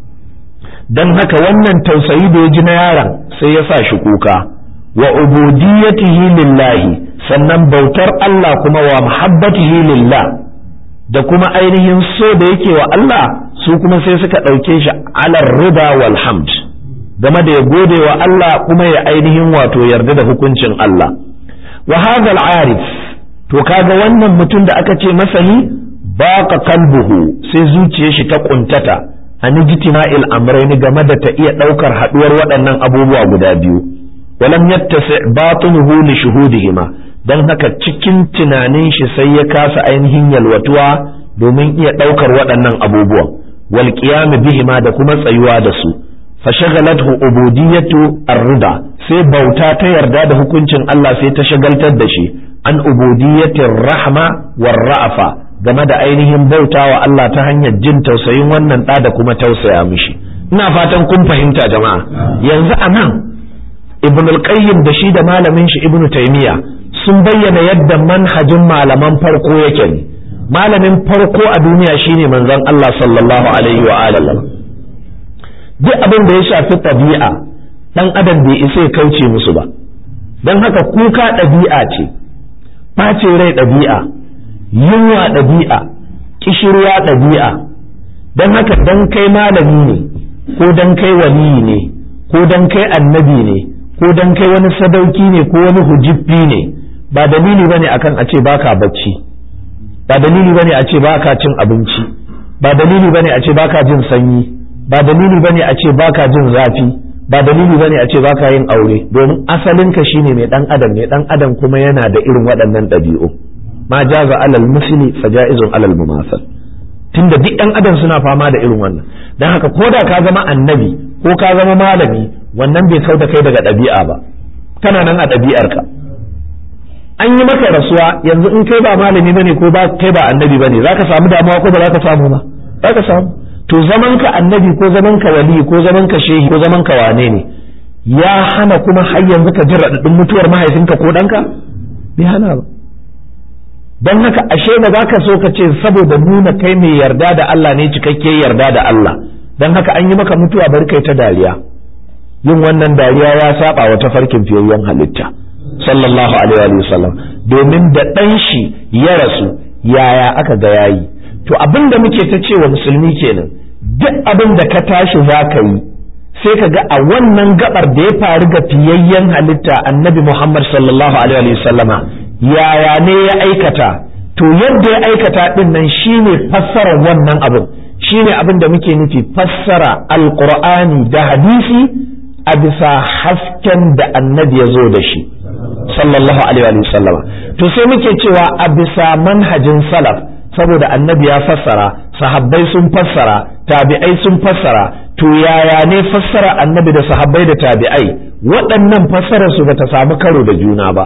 dan haka wannan tausayi da ya ji na yaron sai ya sa shi kuka wa ubudiyatihi lillahi sannan bautar Allah kuma wa muhabbatihi lillah da kuma ainihin so da yake wa Allah su kuma sai suka ɗauke shi alar rida wal hamd game da ya gode wa Allah kuma ya ainihin wato yarda da hukuncin Allah wa hadha arif to kaga wannan mutum da aka ce masani baqa kalbuhu sai zuciyar shi ta kuntata an ijtima'il amrayn game da ta iya daukar haduwar waɗannan abubuwa guda biyu walam yattasi batinuhu li shuhudihima dan haka cikin tunanin shi sai ya kasa ainihin yalwatuwa domin iya daukar waɗannan abubuwan wal qiyam bihima da kuma tsayuwa da su fashagalathu ubudiyatu ar-rida sai bauta ta yarda da hukuncin Allah sai ta shagaltar da shi an ubudiyatir rahma war ra'afa game da ainihin bautawa Allah ta hanyar jin tausayin wannan ɗa da kuma tausaya mishi ina fatan kun fahimta jama'a yanzu anan ibn al-qayyim da shi da malamin shi ibn taymiya sun bayyana yadda manhajin malaman farko yake ne malamin farko a duniya shine manzon Allah sallallahu alaihi wa alihi duk abin da ya shafi ɗabi'a dan adam bai isa ya kauce musu ba don haka kuka ɗabi'a ce ɓace rai ɗabi'a yunwa ɗabi'a kishirwa ɗabi'a don haka dan kai malami ne ko dan kai waliyi ne ko dan kai annabi ne ko dan kai wani sadauki ne ko wani hujibbi ne ba dalili bane akan a ce baka bacci ba dalili bane a ce baka cin abinci ba dalili bane a ce baka jin sanyi ba dalili bane a ce baka jin zafi ba dalili bane a ce baka yin aure domin asalinka shine mai dan adam ne dan adam kuma yana da irin waɗannan ɗabi'u ma jaza alal musli fa jaizun alal mumasal tunda duk ɗan adam suna fama da irin wannan dan haka ko da ka zama annabi ko ka zama malami wannan bai kauda kai daga ɗabi'a ba kana nan a ɗabi'arka an yi maka rasuwa yanzu in kai ba malami bane ko ba kai ba annabi bane zaka samu damuwa ko ba zaka samu ba zaka samu to zaman ka annabi ko zaman ka wali ko zaman ka shehi ko zaman ka wane ne ya hana kuma har yanzu ka ji raɗaɗin mutuwar mahaifinka ko ɗanka bai hana ba don haka ashe ba za ka so ka ce saboda nuna kai mai yarda da Allah ne cikakke yarda da Allah don haka an yi maka mutuwa bari kai ta dariya yin wannan dariya ya saba wa tafarkin fiyayyen halitta sallallahu alaihi wa sallam domin da ɗan shi ya rasu yaya aka ga yayi to abin da muke ta cewa musulmi kenan duk abin da ka tashi za ka yi sai ka ga a wannan gabar da ya faru ga fiyayyen halitta annabi Muhammad sallallahu alaihi wa sallama yaya ne ya aikata to yadda ya aikata din nan shine fassarar wannan abin shine abin da muke nufi fassara alqur'ani da hadisi a bisa hasken da annabi ya zo da shi sallallahu alaihi wa sallama to sai muke cewa a bisa manhajin salaf saboda annabi ya fassara sahabbai sun fassara tabi'ai sun fassara to yaya ne fassara annabi da sahabbai da tabi'ai waɗannan fassarar su bata samu karo da juna ba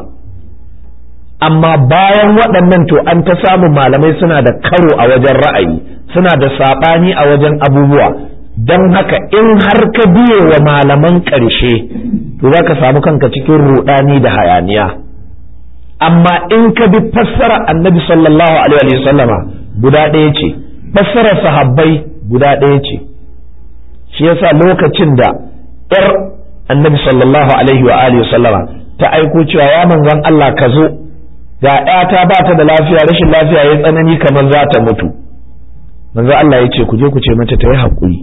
amma bayan waɗannan to an ta samun malamai suna da karo a wajen ra'ayi suna da saɓani a wajen abubuwa don haka in har ka biye wa malaman ƙarshe to za ka samu kanka cikin ruɗani da hayaniya amma in ka bi fassara annabi sallallahu alaihi wa sallama guda ɗaya ce fassarar sahabbai guda ɗaya ce shi yasa lokacin da ‘yar annabi sallallahu alaihi wa alihi sallama ta aiko cewa ya manzon Allah ka zo ga ‘yata ba ta da lafiya rashin lafiya ya tsanani kamar za ta mutu manzo Allah ya ce ku je ku ce mata ta yi haƙuri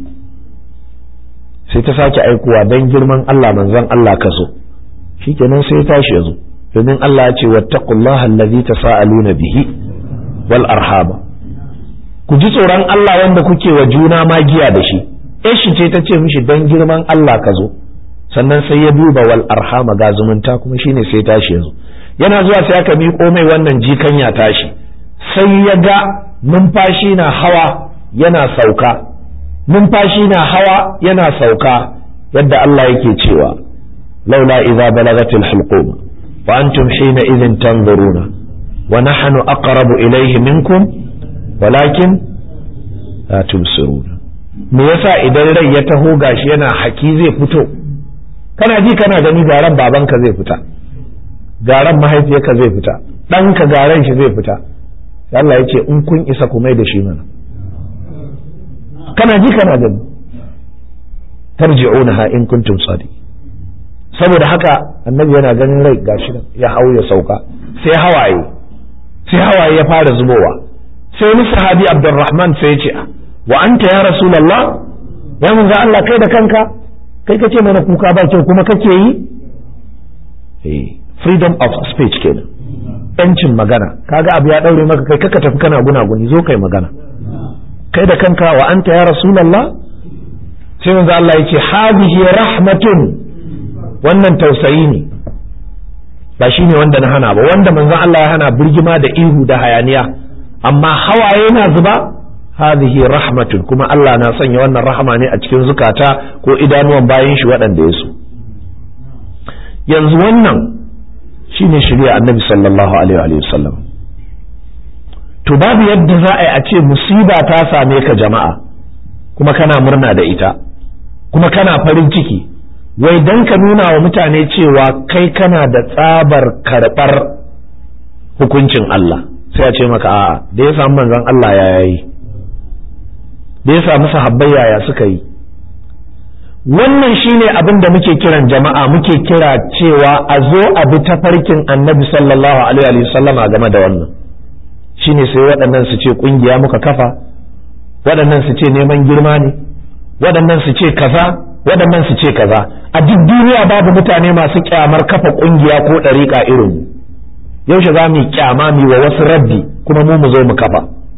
sai ta sake aikowa don girman Allah manzon Allah ka zo shikenan sai ya tashi ya zo domin Allah ya ce wattaqullaha allazi tasaaluna bihi wal arhaba ku ji tsoron Allah wanda kuke wa juna magiya da shi shi ce ta ce mishi don girman Allah ka zo sannan sai ya duba wal arhama ga zumunta kuma shine sai tashi ya zo yana zuwa sai aka miƙo mai wannan jikan ya tashi sai ya ga numfashi na hawa yana sauka numfashi na hawa yana sauka yadda Allah yake cewa laula idza balagatil hulqum wa antum hina idhin tanzuruna wa nahnu aqrabu ilayhi minkum walakin la tubsiruna me yasa idan rai ya taho gashi yana haki zai fito kana ji kana gani garan babanka zai fita garan mahaifiyarka zai fita ɗanka garan shi zai fita Allah ya ce in kun isa ku mai da shi mana kana ji kana gani tarji'unaha in kuntum sadi saboda haka annabi yana ganin rai gashi nan ya hau ya sauka sai hawaye sai hawaye ya fara zubowa sai wani sahabi Abdurrahman sai ya ce wa anta ya rasulullah ya manzo Allah kai da kanka kai kace mana kuka ba kyau kuma kake yi eh freedom of speech kenan yancin magana kaga abu ya daure maka kai kaka tafi kana gunaguni zo kai magana kai da kanka wa anta ya rasulullah sai manzo Allah yace hadhihi rahmatun wannan tausayi ne ba shine wanda na hana ba wanda manzo Allah ya hana birgima da ihu da hayaniya amma hawaye na zuba hadhihi rahmatun kuma Allah na sanya wannan rahama ne a cikin zukata ko idanuwan bayan shi waɗanda ya so yanzu wannan shine shirya annabi sallallahu alaihi wa sallam to babu yadda za a yi a ce musiba ta same ka jama'a kuma kana murna da ita kuma kana farin ciki wai dan ka nuna wa mutane cewa kai kana da tsabar karɓar hukuncin Allah sai a ce maka a'a da ya samu manzon Allah ya yayi da ya samu sahabbai yaya suka yi wannan shine abin da muke kiran jama'a muke kira cewa a zo a bi tafarkin annabi sallallahu alaihi wa sallama game da wannan shine sai waɗannan su ce ƙungiya muka kafa waɗannan su ce neman girma ne waɗannan su ce kaza waɗannan su ce kaza a duk duniya babu mutane masu kyamar kafa ƙungiya ko ɗariƙa irin mu yaushe za mu yi kyama mu wa wasu rabbi kuma mu mu zo mu kafa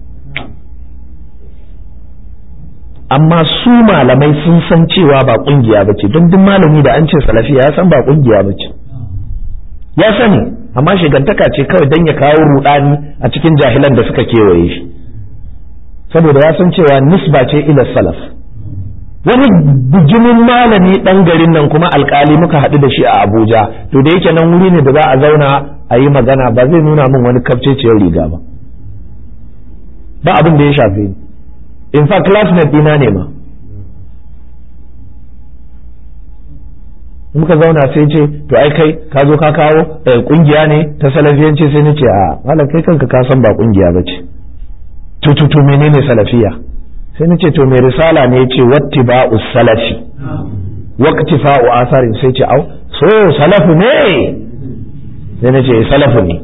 amma su malamai sun san cewa ba kungiya ba ce don duk malami da an ce salafiya ya san ba kungiya ba ce ya sani amma shigantaka ce kawai don ya kawo rudani a cikin jahilan da suka kewaye shi saboda ya san cewa nisba ce ila salaf wani bijimin malami dan garin nan kuma alkali muka haɗu da shi a abuja to da yake nan wuri ne da za a zauna a yi magana ba zai nuna min wani kafceciyar riga ba ba abin da ya shafe ni in fact classmate dina ne ma muka zauna sai ce to ai kai ka zo ka kawo kungiya ne ta salafiyanci sai nace a malam kai kanka ka san ba kungiya bace to to to menene salafiya sai nace to mai risala ne yace wattiba'us salafi waqtifa'u asarin sai ce au so salafu ne sai nace salafu ne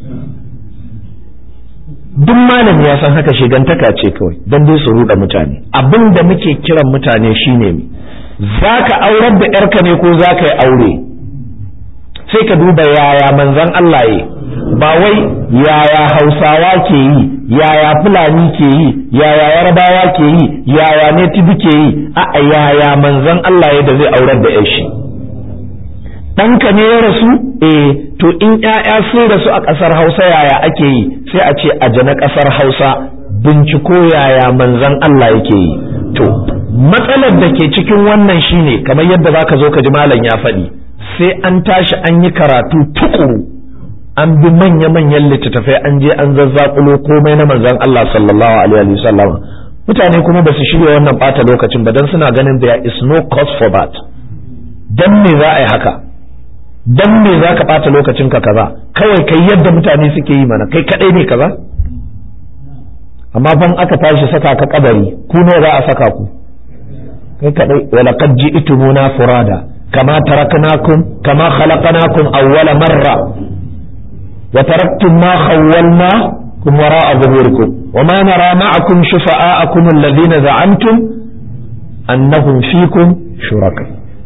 duk malami ya san haka shigantaka ce kawai don dai su ruɗa mutane abin da muke kiran mutane shine za ka aurar da yarka ne ko za ka yi aure sai ka duba yaya manzan Allah yi ba wai yaya hausawa ke yi yaya fulani ke yi yaya yarabawa ke yi yaya netibi ke yi a yaya manzan Allah ya da zai aurar da yashi ɗanka ne ya rasu eh to in ‘ya'ya sun rasu a ƙasar hausa yaya ake yi sai a ce a na ƙasar hausa binciko yaya manzon Allah yake yi to matsalar da ke cikin wannan shine kamar yadda zaka zo ka ji malam ya faɗi sai an tashi an yi karatu tukuru an bi manya-manyan littattafai an je an zazzakulo komai na manzon Allah sallallahu alaihi wa sallam mutane kuma ba su shirya wannan bata lokacin ba dan suna ganin there is no cause for that dan me za a yi haka dan me za ka bata lokacin ka kaza kawai kai yadda mutane suke yi mana kai kadai ne kaza amma ban aka tashi saka ka kabari ku ne za a saka ku kai kadai wala qad ji'tumuna furada kama taraknakum kama khalaqnakum awwala marra wa taraktum ma khawwalnakum wara'a zuhurikum wa ma nara ma'akum shufa'akum alladhina za'antum annahum fikum shuraka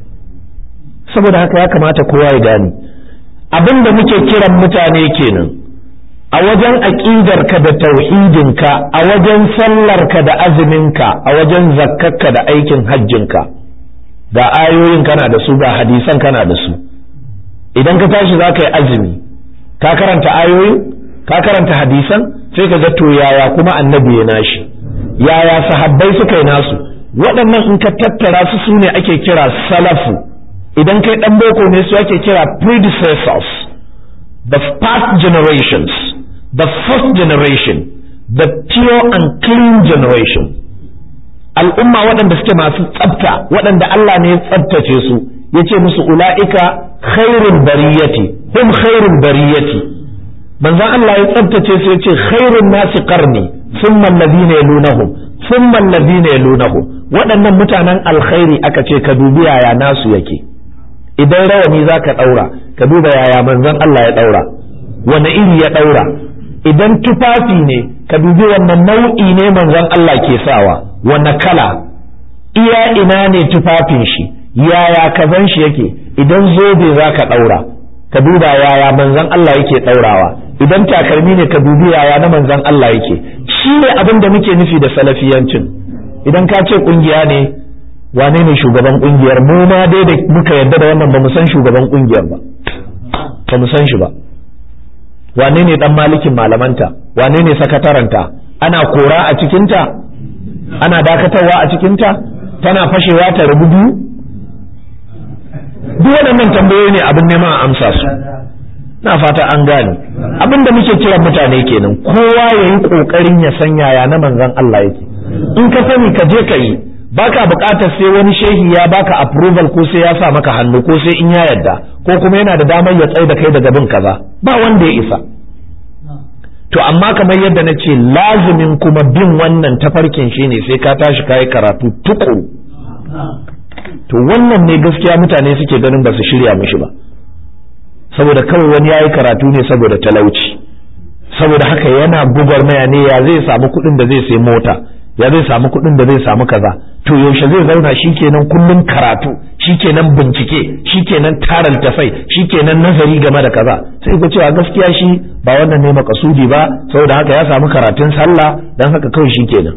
saboda haka ya kamata kowa ya gane abinda muke kiran mutane kenan a wajen aƙidarka da tauhidinka a wajen sallarka da azuminka a wajen zakkarka da aikin hajjinka ga ayoyin kana da su ga hadisan kana da su idan ka tashi za ka yi azumi ka karanta ayoyin ka karanta hadisan sai ka ga to yaya kuma annabi ya nashi yaya sahabbai suka yi nasu waɗannan in ka tattara su su ne ake kira salafu idan kai ɗan boko ne su ake kira predecessors the past generations the first generation, the pure and clean generation. Al'umma waɗanda suke masu tsafta, waɗanda Allah ne ya tsaftace su, ya ce musu ula'ika khairul bariyati, hum khairul bariyati. Manzan Allah ya tsaftace su ya ce khairun nasi qarni, sun mallabi ne lunahum, sun mallabi ne lunahum. Waɗannan mutanen alkhairi aka ce ka dubi yaya nasu yake. Idan rawani za ka ɗaura, ka duba yaya manzan Allah ya ɗaura, wane iri ya ɗaura, idan tufafi ne ka dubi wannan nau'i ne manzon Allah ke sawa wanne kala iya ina ne tufafin shi yaya kazan shi yake idan zobe za ka ɗaura ka duba yaya manzon Allah yake ɗaurawa idan takalmi ne ka dubi yaya na manzon Allah yake shi ne abin da muke nufi da salafiyancin idan ka ce kungiya ne wane ne shugaban kungiyar mu ma dai da muka yarda da wannan ba mu san shugaban kungiyar ba ba mu san shi ba wane ne dan malikin malamanta wane ne sakataranta ana kora a cikinta ana dakatarwa a cikinta tana fashewa ta rubu biyu duk waɗannan tambayoyi ne abin neman a amsa su na fata an gane abin da muke kiran mutane kenan kowa ya yi ƙoƙarin ya san yaya na manzon Allah yake in ka sani ka je ka yi baka buƙatar sai wani shehi ya baka approval ko sai ya sa maka hannu ko sai in ya yarda ko kuma yana da damar ya tsaye da kai daga bin kaza ba wanda ya isa to amma kamar yadda na ce lazumin kuma bin wannan tafarkin shine sai ka tashi kayi karatu tukuru to wannan ne gaskiya mutane suke ganin ba su shirya mishi ba saboda kawai wani yayi karatu ne saboda talauci saboda haka yana maya ne ya zai samu kuɗin da zai sai mota ya zai samu kuɗin da zai samu kaza to yaushe zai zauna shikenan kullum karatu shikenan bincike shikenan tara littafai shikenan nazari game da kaza sai ku cewa gaskiya shi ba wannan ne makasudi ba saboda haka ya samu karatun sallah dan haka kawai shikenan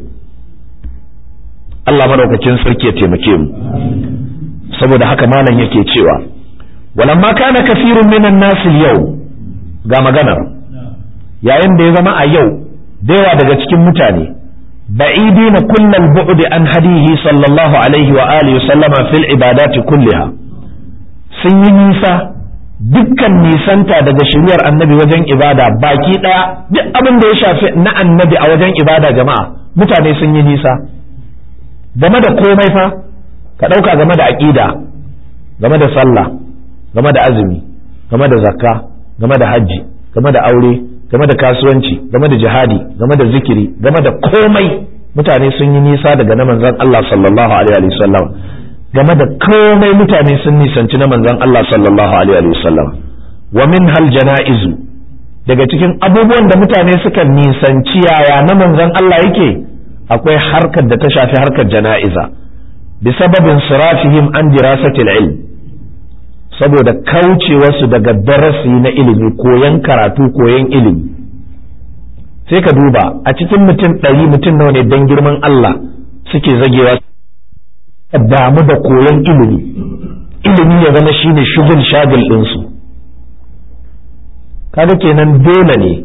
Allah madaukakin sarki ya taimake mu saboda haka malam yake cewa walamma kana kafirun minan nasu yau ga maganar yayin da ya zama a yau da yawa daga cikin mutane بعيدين كل البعد عن هديه صلى الله عليه وآله وسلم في العبادات كلها sun yi nisa dukkan nisanta daga shiryar annabi wajen ibada baki ɗaya duk abin da ya shafi na annabi a wajen ibada jama'a mutane sun yi nisa game da komai fa ka ɗauka game da aƙida game da sallah game da azumi game da zakka game da hajji game da aure game da kasuwanci game da jihadi game da zikiri game da komai mutane sun yi nisa daga na manzon Allah sallallahu alaihi wa sallam game da komai mutane sun nisanci na manzon Allah sallallahu alaihi wa sallam wa min hal janaizu daga cikin abubuwan da mutane suka nisanci yaya na manzon Allah yake akwai harkar da ta shafi harkar jana'iza bi sababin sirafihim an dirasatil ilm saboda kaucewarsu daga darasi na ilimi koyan karatu koyan ilimi sai ka duba a cikin mutum ɗari mutum nawa ne don girman Allah suke zagewa damu da koyan ilimi ilimi ya zama shine shugul shagil ɗinsu kaga kenan dole ne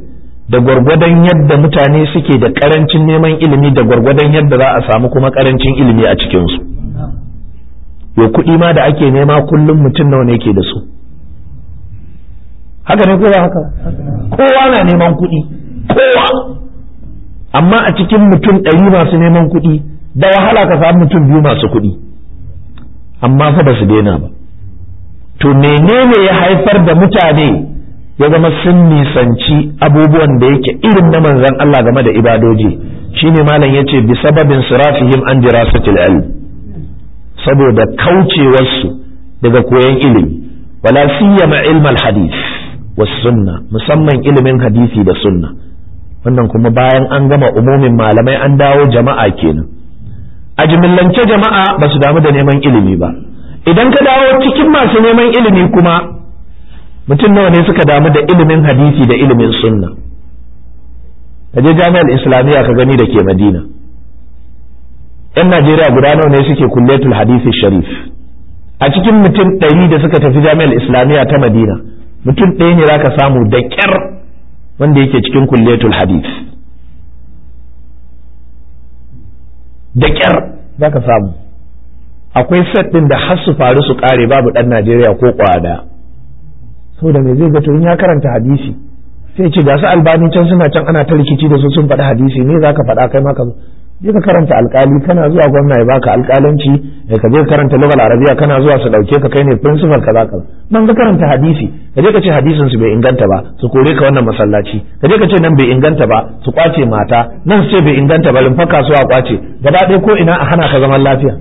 da gwargwadon yadda mutane suke da karancin neman ilimi da gwargwadon yadda za a samu kuma karancin ilimi a cikinsu yo kuɗi ma da ake nema kullum mutum nawa ne ke da su haka ne kowa haka kowa na neman kuɗi kowa amma a cikin mutum ɗari masu neman kuɗi da wahala ka samu mutum biyu masu kuɗi amma fa ba su daina ba to menene ya haifar da mutane ya zama sun nisanci abubuwan da yake irin na manzon Allah game da ibadoji shine malam yace bi sababin sirafihim an dirasatil ilm saboda kaucewarsu daga koyon ilimi wala siyama ilmal hadith was sunna musamman ilimin hadisi da sunna wannan kuma bayan an gama umumin malamai an dawo jama'a kenan a jimillance jama'a ba su damu da neman ilimi ba idan ka dawo cikin masu neman ilimi kuma mutum nawa ne suka damu da ilimin hadisi da ilimin sunna ka je jami'ar islamiyya ka gani da ke madina yan najeriya guda nawa ne suke kulletul hadisi sharif a cikin mutum ɗari da suka tafi jami'ar islamiyya ta madina mutum ɗaya ne zaka samu da ƙyar wanda yake cikin kulletul hadis da ƙyar zaka samu akwai set ɗin da har su faru su ƙare babu ɗan najeriya ko ƙwada saboda me zai ga to in ya karanta hadisi sai ce ga su albani can suna can ana ta rikici da su sun faɗi hadisi ne za ka faɗa kai maka je ka karanta alkali kana zuwa gwamna ya baka alkalanci ka je ka karanta lugal arabiya kana zuwa su dauke ka kai ne principal kaza kaza nan ka karanta hadisi ka je ka ce hadisin su bai inganta ba su kore ka wannan masallaci ka je ka ce nan bai inganta ba su kwace mata nan su ce bai inganta ba lumfa kasuwa kwace gaba ɗaya ko ina a hana ka zaman lafiya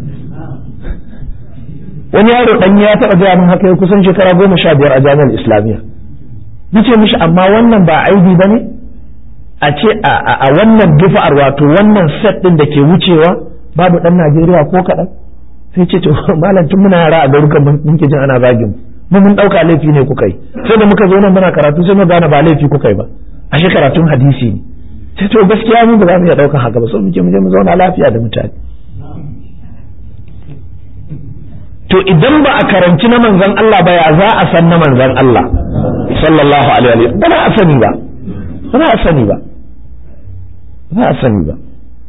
wani yaro dan ya taɓa gaya min haka ya kusan shekara goma sha biyar a jami'ar islamiyya nace mishi amma wannan ba aibi ba ne a ce a wannan dufa'ar wato wannan set din da ke wucewa babu dan Najeriya ko kaɗan sai ce to malam tun muna yara a garukan mun ke jin ana zagin mu mun ɗauka laifi ne kuka yi sai da muka zo nan muna karatu sai mu gane ba laifi kuka yi ba ashe karatun hadisi ne sai to gaskiya mu ba za mu iya ɗaukan haka ba so mu je mu je mu zauna lafiya da mutane to idan ba a karanci na manzon Allah ba ya za a san na manzon Allah sallallahu alaihi wa ba a sani ba ba a sani ba ba a sani ba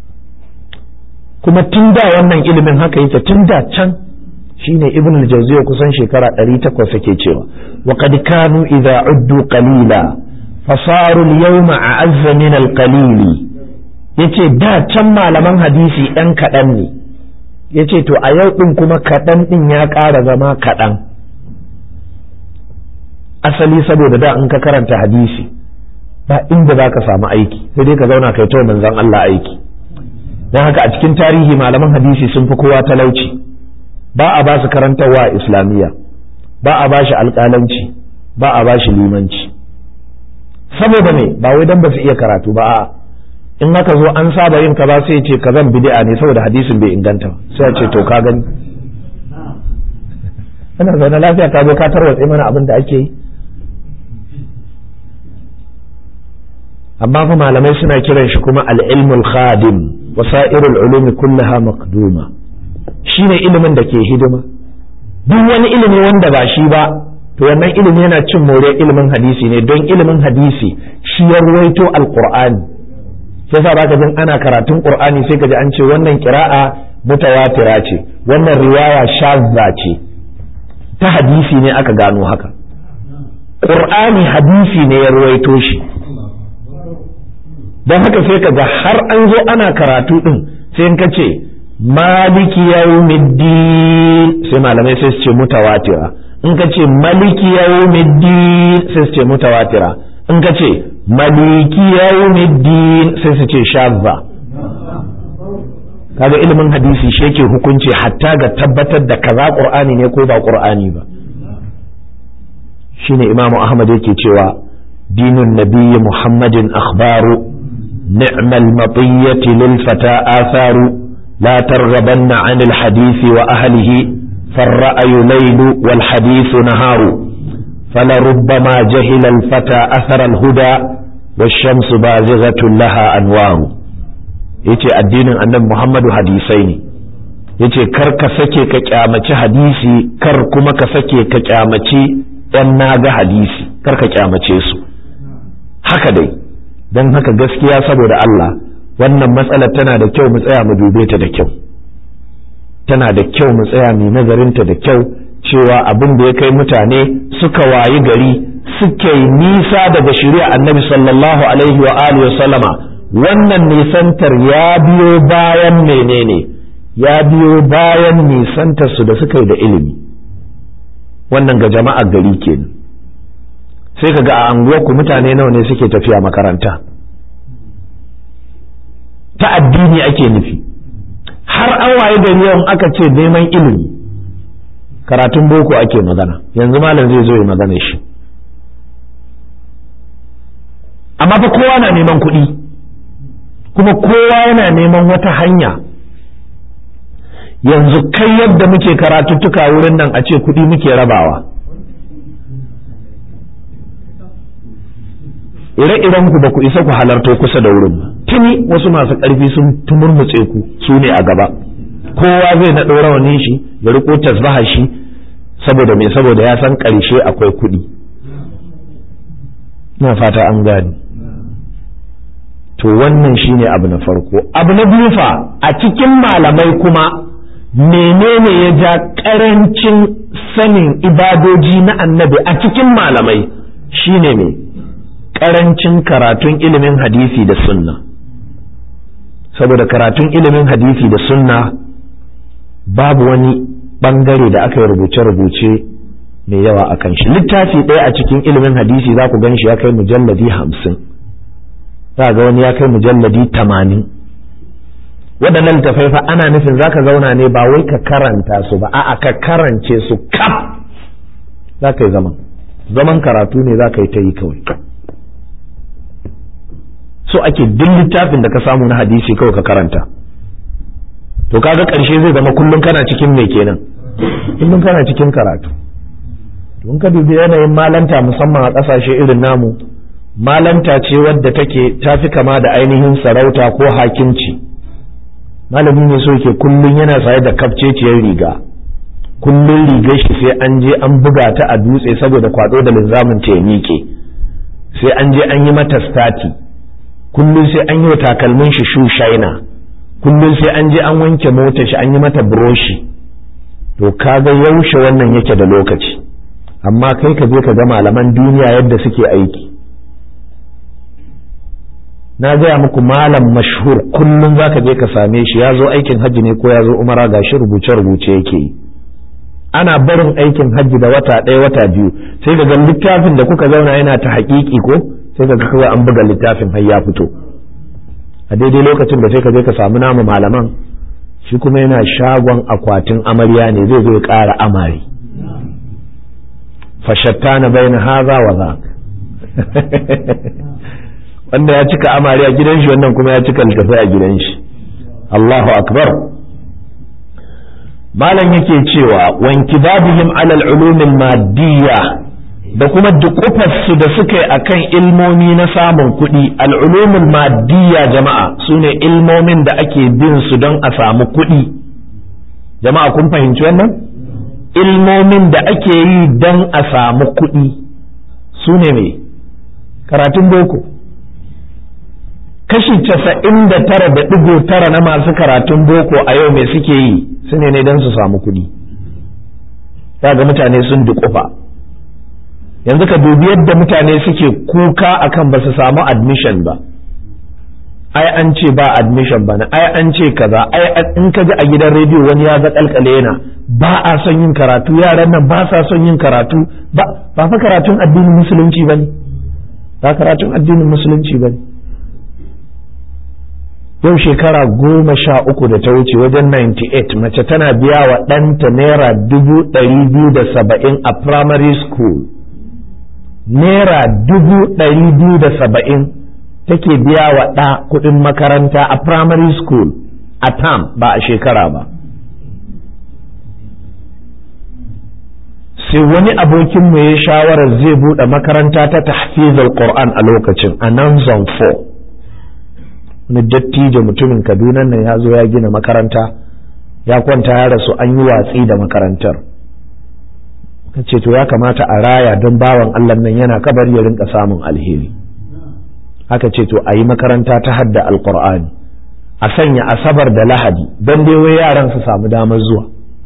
kuma tun da wannan ilimin haka yake tun da can shine ibn al-jawziy kusan shekara 800 yake cewa wa qad kanu idza uddu qalila fasaru al-yawma a'azza min al-qalil yace da can malaman hadisi ɗan kaɗan ne yace to a yau ɗin kuma kaɗan ɗin ya ƙara zama kaɗan asali saboda da in ka karanta hadisi ba inda za ka samu aiki sai dai ka zauna kai ta manzon Allah aiki don haka a cikin tarihi malaman hadisi sun fi kowa talauci ba a ba su karantarwa a islamiyya ba a ba shi alƙalanci ba a ba shi limanci saboda me ba wai dan ba su iya karatu ba a'a in aka zo an saba yin kaza sai ce kazan bid'a ne saboda hadisin bai inganta ba sai ce to ka gani ana zaune lafiya ka zo ka tarwatse mana abin da ake yi amma fa malamai suna kiran shi kuma al-ilmul khadim wasairul ulumi kullaha maqduma shine ilimin da ke hidima duk wani ilimi wanda ba shi ba to wannan ilimi yana cin more ilimin hadisi ne don ilimin hadisi shi ya ruwaito alqur'ani sai sa baka jin ana karatun qur'ani sai ka ji an ce wannan qira'a mutawatira ce wannan riwaya shazza ce ta hadisi ne aka gano haka qur'ani hadisi ne ya ruwaito shi don haka sai ka ga har an zo ana karatu din sai in ka ce maliki yawmiddin sai malamai sai su ce mutawatira in ka ce maliki yawmiddin sai su ce mutawatira in ka ce maliki yawmiddin sai su ce shazza kaga ilimin hadisi shi yake hukunci hatta ga tabbatar da kaza qur'ani ne ko ba qur'ani ba shine imamu ahmad yake cewa dinun nabiyyi muhammadin akhbaru ni'mal matiyyati lil fata atharu la targhabanna 'anil hadisi wa ahlihi فالرأي ليل والحديث نهار فلربما جهل الفتى أثر الهدى والشمس بازغة لها أنوار yace addinin annabi Muhammadu hadisai ne yace kar ka sake ka kyamaci hadisi kar kuma ka sake ka kyamaci yan naga hadisi kar ka kyamace su haka dai don haka gaskiya saboda Allah wannan matsalar tana da kyau mu tsaya mu dube ta da kyau tana da kyau mu tsaya mu nazarinta da kyau cewa abin da ya kai mutane suka wayi gari suke nisa daga shari'a annabi sallallahu alaihi wa alihi sallama wannan nisantar ya biyo bayan menene ya biyo bayan nisantar su da suka yi da ilimi wannan ga jama'ar gari kenan sai kaga a anguwarku mutane nawa ne suke tafiya makaranta ta addini ake nufi har an waye gari yawan aka ce neman ilimi karatun boko ake magana yanzu malam zai zo ya magana shi amma fa kowa na neman kuɗi kuma kowa yana neman wata hanya yanzu kai yadda muke karatuttuka wurin nan a ce kuɗi muke rabawa ire-iren ku ba ku isa ku halarto kusa da wurin ba tuni wasu masu ƙarfi sun tumurmutse ku su ne a gaba kowa zai na rawanin shi ya riko tasbaha shi saboda me saboda ya san ƙarshe akwai kuɗi na fata an gani to wannan shine abu na farko abu na biyu fa a cikin malamai kuma menene ya ja ƙarancin sanin ibadoji na annabi a cikin malamai shine me ƙarancin karatun ilimin hadisi da sunna saboda karatun ilimin hadisi da sunna babu wani ɓangare da aka yi rubuce-rubuce mai yawa a kan shi littafi ɗaya a cikin ilimin hadisi za ku gan shi ya kai mujalladi hamsin za ga wani ya kai mujalladi tamanin waɗannan littafai fa ana nufin za ka zauna ne ba wai ka karanta su ba a'a ka karance su kaf za ka yi zaman zaman karatu ne za ka yi ta yi kawai so ake duk littafin da ka samu na hadisi kawai ka karanta to kaga ƙarshe zai zama kullum kana cikin me kenan kullum kana cikin karatu don ka dubi yanayin malanta musamman a ƙasashe irin namu malanta ce wadda take tafi kama da ainihin sarauta ko hakimci malami ne so yake kullum yana saye da kafceciyar riga kullum rigar shi sai an je an buga ta a dutse saboda kwado da linzamin ta ya miƙe sai an je an yi mata stati kullum sai an yi wa takalmin shi shu shaina kullum sai an je an wanke motar shi an yi mata buroshi to kaga yaushe wannan yake da lokaci amma kai ka je ka ga malaman duniya yadda suke aiki na gaya muku malam mashhur kullum zaka je ka same shi ya zo aikin hajji ne ko ya zo umara gashi rubuce rubuce yake yi ana barin aikin hajji da wata ɗaya wata biyu sai ga littafin da kuka zauna yana ta haƙiƙi ko sai ka kawai an buga littafin har ya fito a daidai lokacin da sai ka je ka samu namu malaman shi kuma yana shagon akwatin amarya ne zai zo ya ƙara amari fashattana baina haza wa za wanda ya cika amari a gidan shi wannan kuma ya cika littafai a gidan shi Allahu akbar malam yake cewa wanki babihim alal ulumin madiyya da kuma dukufarsu da suka yi akan ilmomi na samun kuɗi al'ulumin madiyya jama'a su ne ilmomin da ake bin su don a samu kuɗi jama'a kun fahimci wannan ilmomin da ake yi don a samu kuɗi su ne mai karatun boko kashi casa'in da tara da ɗigo tara na masu karatun boko a yau mai suke yi su ne ne don su samu kuɗi ga mutane sun dukufa yanzu ka dubi yadda mutane suke kuka akan ba su samu admission ba ai an ce ba admission ba ai an ce kaza ai in ka ji a gidan rediyo wani ya zakalkale yana ba a son yin karatu yaran nan ba sa son yin karatu ba ba fa karatun addinin musulunci bane ba karatun addinin musulunci bane yau shekara goma sha uku da ta wuce wajen 98 mace tana biya wa ɗanta naira dubu ɗari biyu da saba'in a primary school naira dubu ɗari biyu da saba'in take biya wa ɗa kuɗin makaranta a primary school a tam ba a shekara ba sai wani abokinmu ya shawarar zai buɗe makaranta ta tahfizul Qur'an a lokacin a nan zone 4 wani dattijo mutumin kaduna nan ya zo ya gina makaranta ya kwanta ya rasu an yi watsi da makarantar ka ce to ya kamata a raya don bawan Allah nan yana kabar ya rinka samun alheri aka ce to a yi makaranta ta hadda alkur'ani a sanya asabar da lahadi don dai wai yaran su samu damar zuwa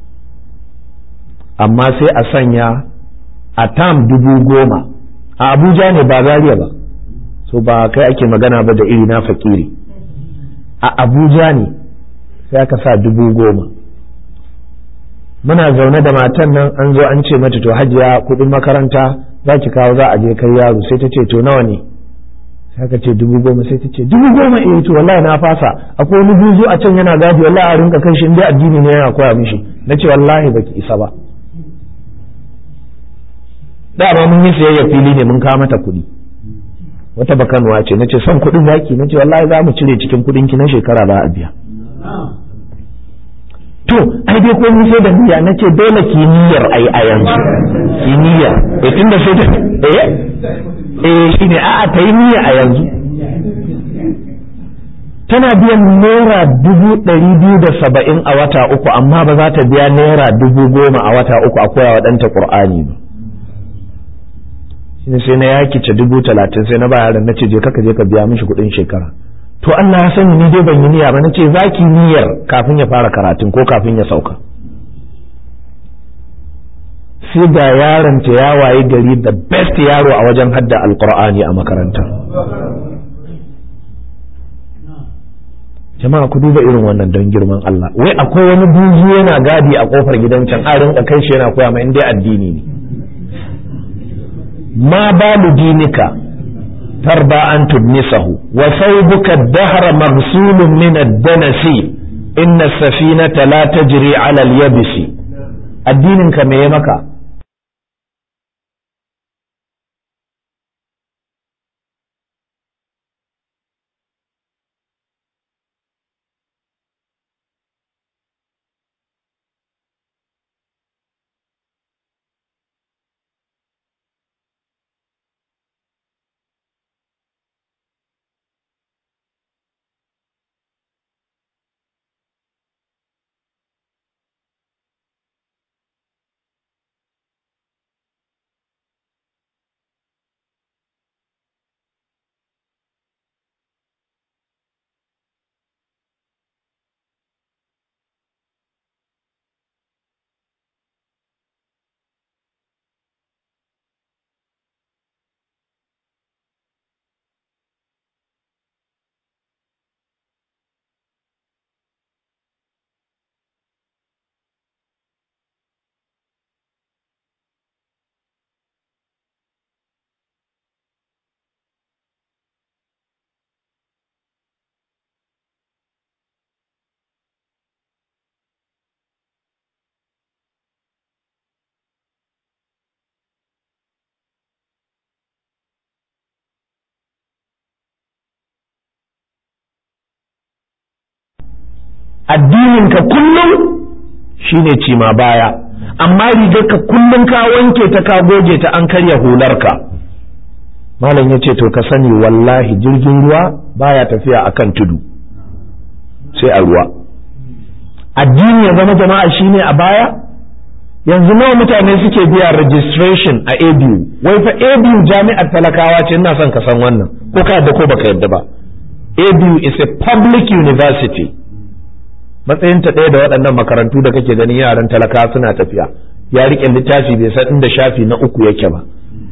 amma sai a sanya a tam dubu goma a abuja ne ba zariya ba so ba kai ake magana ba da iri na fakiri a abuja ne sai aka sa dubu goma muna zaune da matan nan an zo an ce mata to hajiya kudin makaranta za ki kawo za a je kai yaro sai ta ce to nawa ne sai aka ce dubu goma sai ta ce dubu goma eh to wallahi na fasa akwai wani buzu a can yana gadi wallahi a rinka kai shi inda addini ne yana koya mishi na ce wallahi baki isa ba dama mun yi sayayya fili ne mun kawo mata kuɗi wata bakanuwa ce na ce son kuɗin zaki na ce wallahi za mu cire cikin kuɗin ki na shekara za a biya to ai dai ko sai da niyya na ce dole ki niyyar ai a yanzu ki niyya eh tunda sai da eh eh shine a'a ta yi niyya a yanzu tana biyan naira dubu ɗari biyu da saba'in a wata uku amma ba za ta biya naira dubu goma a wata uku a koya wa ɗanta ƙur'ani ba shine sai na yakice dubu talatin sai na ba yaran na ce je kaka je ka biya mishi kuɗin shekara to Allah ya sani ni dai ban yi niyya ba nace zaki niyyar kafin ya fara karatun ko kafin ya sauka sai ga yaron ta ya waye gari da best yaro a wajen hadda alqur'ani a makaranta jama'a ku duba irin wannan don girman Allah wai akwai wani buzu yana gadi a kofar gidan can a rinka kai shi yana koya ma in dai addini ne ma balu dinika ترضى أن تدنسه وثوبك الدهر مغسول من الدنس إن السفينة لا تجري على اليبس الدين كما يمكا addininka kullum shine cima baya amma rigarka kullum ka wanke ta ka goge ta an karya hularka malam ya ce to ka sani wallahi jirgin ruwa baya tafiya akan tudu sai a ruwa addini ya zama jama'a shine a baya yanzu nawa mutane suke biya registration a abu wai fa abu jami'ar talakawa ce ina son ka san wannan ko ka yadda ko baka yadda ba abu is a public university matsayinta ɗaya da waɗannan makarantu da kake ganin yaran talaka suna tafiya ya riƙe littafi bai san inda shafi na uku yake ba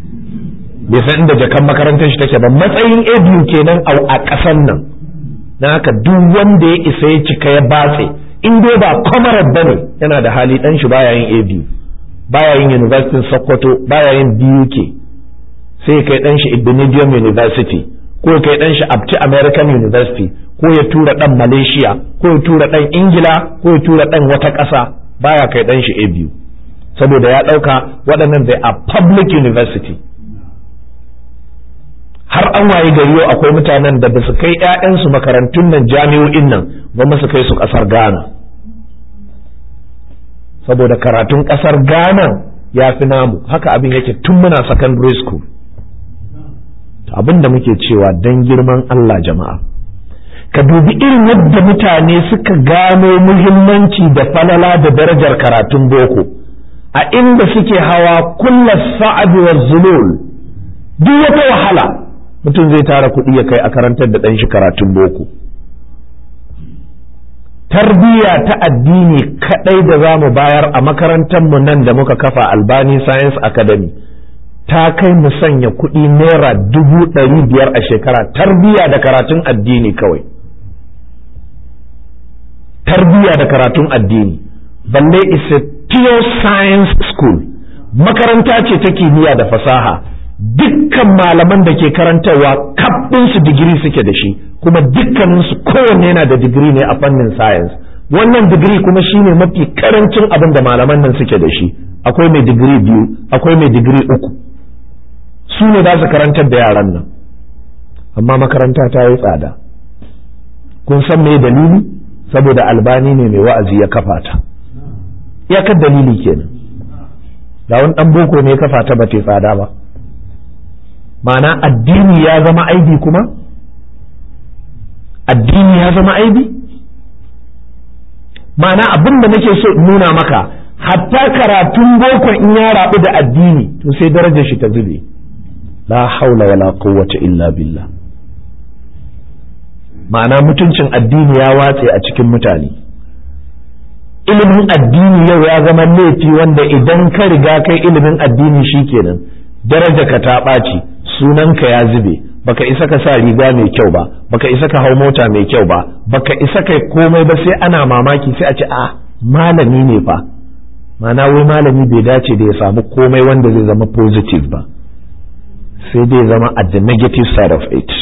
bai san inda jakan makarantar shi take ba matsayin abu kenan a ƙasan nan na haka duk wanda ya isa ya cika ya batse in dai ba kwamarar ba ne yana da hali ɗan shi baya yin abu baya yin university sokoto baya yin duk sai kai ɗan shi ibnidium university ko kai ɗan shi abti american university ko ya tura ɗan Malaysia ko ya tura ɗan Ingila ko ya tura ɗan wata ƙasa baya kai ɗan shi a biyu saboda ya ɗauka waɗannan they are public university har an waye gari yau akwai mutanen da ba su kai 'ya'yansu makarantun nan jami'o'in nan ba su kai su ƙasar Ghana saboda karatun ƙasar Ghana ya fi namu haka abin yake tun muna secondary school abin da muke cewa don girman Allah jama'a ka dubi irin yadda mutane suka gano muhimmanci da falala da darajar karatun boko a inda suke hawa kulla sa'ad wa zulul duk wata wahala mutum zai tara kuɗi ya kai a karantar da ɗan shi karatun boko tarbiyya ta addini kaɗai da za mu bayar a makarantarmu nan da muka kafa albani science academy ta kai mu sanya kuɗi naira dubu ɗari biyar a shekara tarbiyya da karatun addini kawai tarbiyya da karatun addini balle is a pure science school makaranta ce ta kimiyya da fasaha dukkan malaman da ke karantarwa su digiri suke da shi kuma dukkaninsu kowanne yana da digiri ne a fannin science wannan digiri kuma shine mafi karancin abin da malaman nan suke da shi akwai mai digiri biyu akwai mai digiri uku su ne za su karantar da yaran nan amma makaranta ta yi tsada kun san me dalili saboda albani ne mai wa'azi ya kafa ta iyakar dalili kenan da wani dan boko ne ya kafa ta ba ta tsada ba ma'ana addini ya zama aibi kuma addini ya zama aibi ma'ana abin da nake so nuna maka hatta karatun boko in ya rabu da addini to sai darajar shi ta zube la haula wala quwwata illa billah ma'ana mutuncin addini ya watse a cikin mutane ilimin addini yau ya zama laifi wanda idan ka riga kai ilimin addini shikenan daraja ka ta ɓaci sunanka ya zube baka isa ka sa riga mai kyau ba baka isa ka hau mota mai kyau ba baka isa kai komai ba sai ana mamaki sai a ce a malami ne fa ma'ana wai malami bai dace da ya samu komai wanda zai zama positive ba sai dai zama at the negative side of it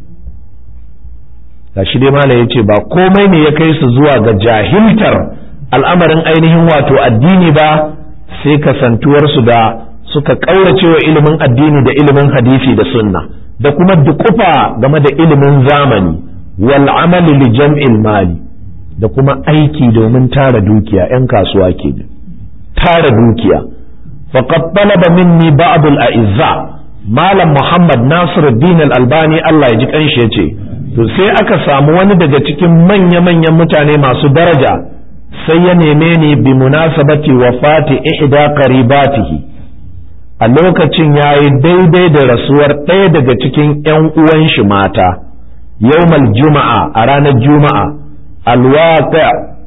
ga shi dai malam ya ce ba komai ne ya kai su zuwa ga jahiltar al'amarin ainihin wato addini ba sai kasantuwarsu da suka ƙaurace wa ilimin addini da ilimin hadisi da sunna da kuma dukufa game da ilimin zamani wal amali li jam'il mali da kuma aiki domin tara dukiya 'yan kasuwa ke tara dukiya faqad talaba minni ba'd al a'izza malam muhammad nasiruddin al albani Allah ya ji kanshi yace to sai aka samu wani daga cikin manya-manyan mutane masu daraja sai ya neme ni bi munasabati wafati ihda qaribatihi a lokacin ya yi daidai da rasuwar ɗaya daga cikin ‘yan uwan shi mata, yawmal juma'a a ranar juma'a, alwaƙa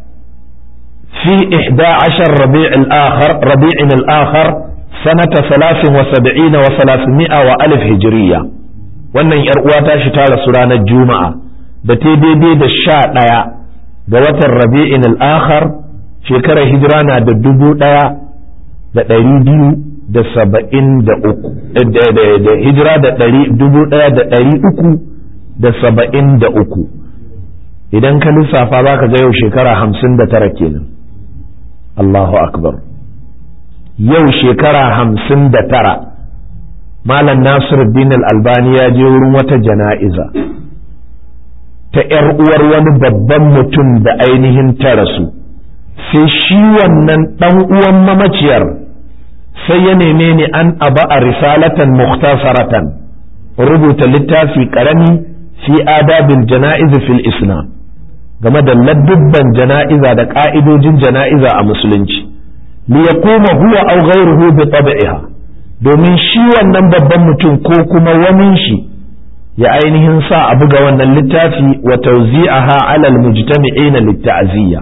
fi ihda ashar rabi'in al'akhar sanata salasin wa saba'ina wa salasimi'a wa alif hijiriya. Wannan ‘yar uwa ta shi ta rasu ranar juma'a da ta daidai da sha ɗaya ga watan rabi'in al'akhar shekarar hijira na da dubu ɗaya da ɗari biyu da saba'in da uku da hijira da ɗari dubu ɗaya da ɗari uku da saba'in da uku idan ka lissafa za ka ga yau shekara hamsin da tara kenan Allahu akbar yau shekara hamsin da tara malam nasiruddin albani ya je wurin wata jana'iza ta ‘yar uwar wani babban mutum da ainihin ta rasu sai shi wannan ɗan uwan mamaciyar sai ya neme ni an aba a risalatan mukhtasaratan rubuta littafi karami fi adabil jana'iz fil islam game da ladubban jana'iza da ka'idojin jana'iza a musulunci li yakuma huwa aw ghayruhu bi tab'iha domin shi wannan babban mutum ko kuma wani shi ya ainihin sa a buga wannan littafi wa tawzi'aha 'ala al-mujtami'ina lit-ta'ziyya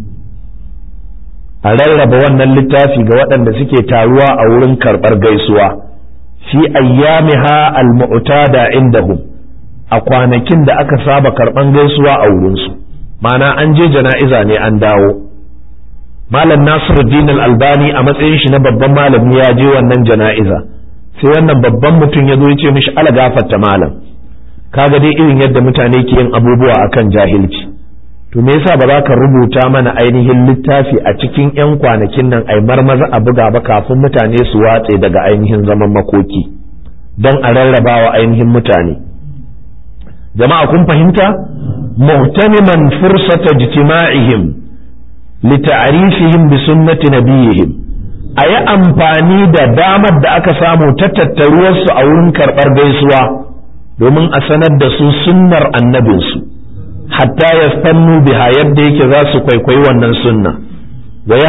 a rarraba wannan littafi ga waɗanda suke taruwa a wurin karɓar gaisuwa fi ayyamiha al-mu'tada indahum a kwanakin da aka saba karɓan gaisuwa a wurinsu ma'ana an je jana'iza ne an dawo malam nasiruddin al-albani a matsayin shi na babban malami ya je wannan jana'iza sai wannan babban mutum ya zo ya ce mishi ala gafarta malam kaga dai irin yadda mutane ke yin abubuwa akan jahilci to me yasa ba za ka rubuta mana ainihin littafi a cikin 'yan kwanakin nan ai marmaza a buga ba kafin mutane su watse daga ainihin zaman makoki don a rarrabawa ainihin mutane jama'a kun fahimta muhtaniman fursata jitima'ihim lita'rifihim bi sunnati nabiyihim a yi amfani da damar da aka samu ta tattaruwarsu a wurin karɓar gaisuwa domin a sanar da su sunnar annabinsu hatta ya sannu biha yadda yake za su kwaikwayi wannan sunna wa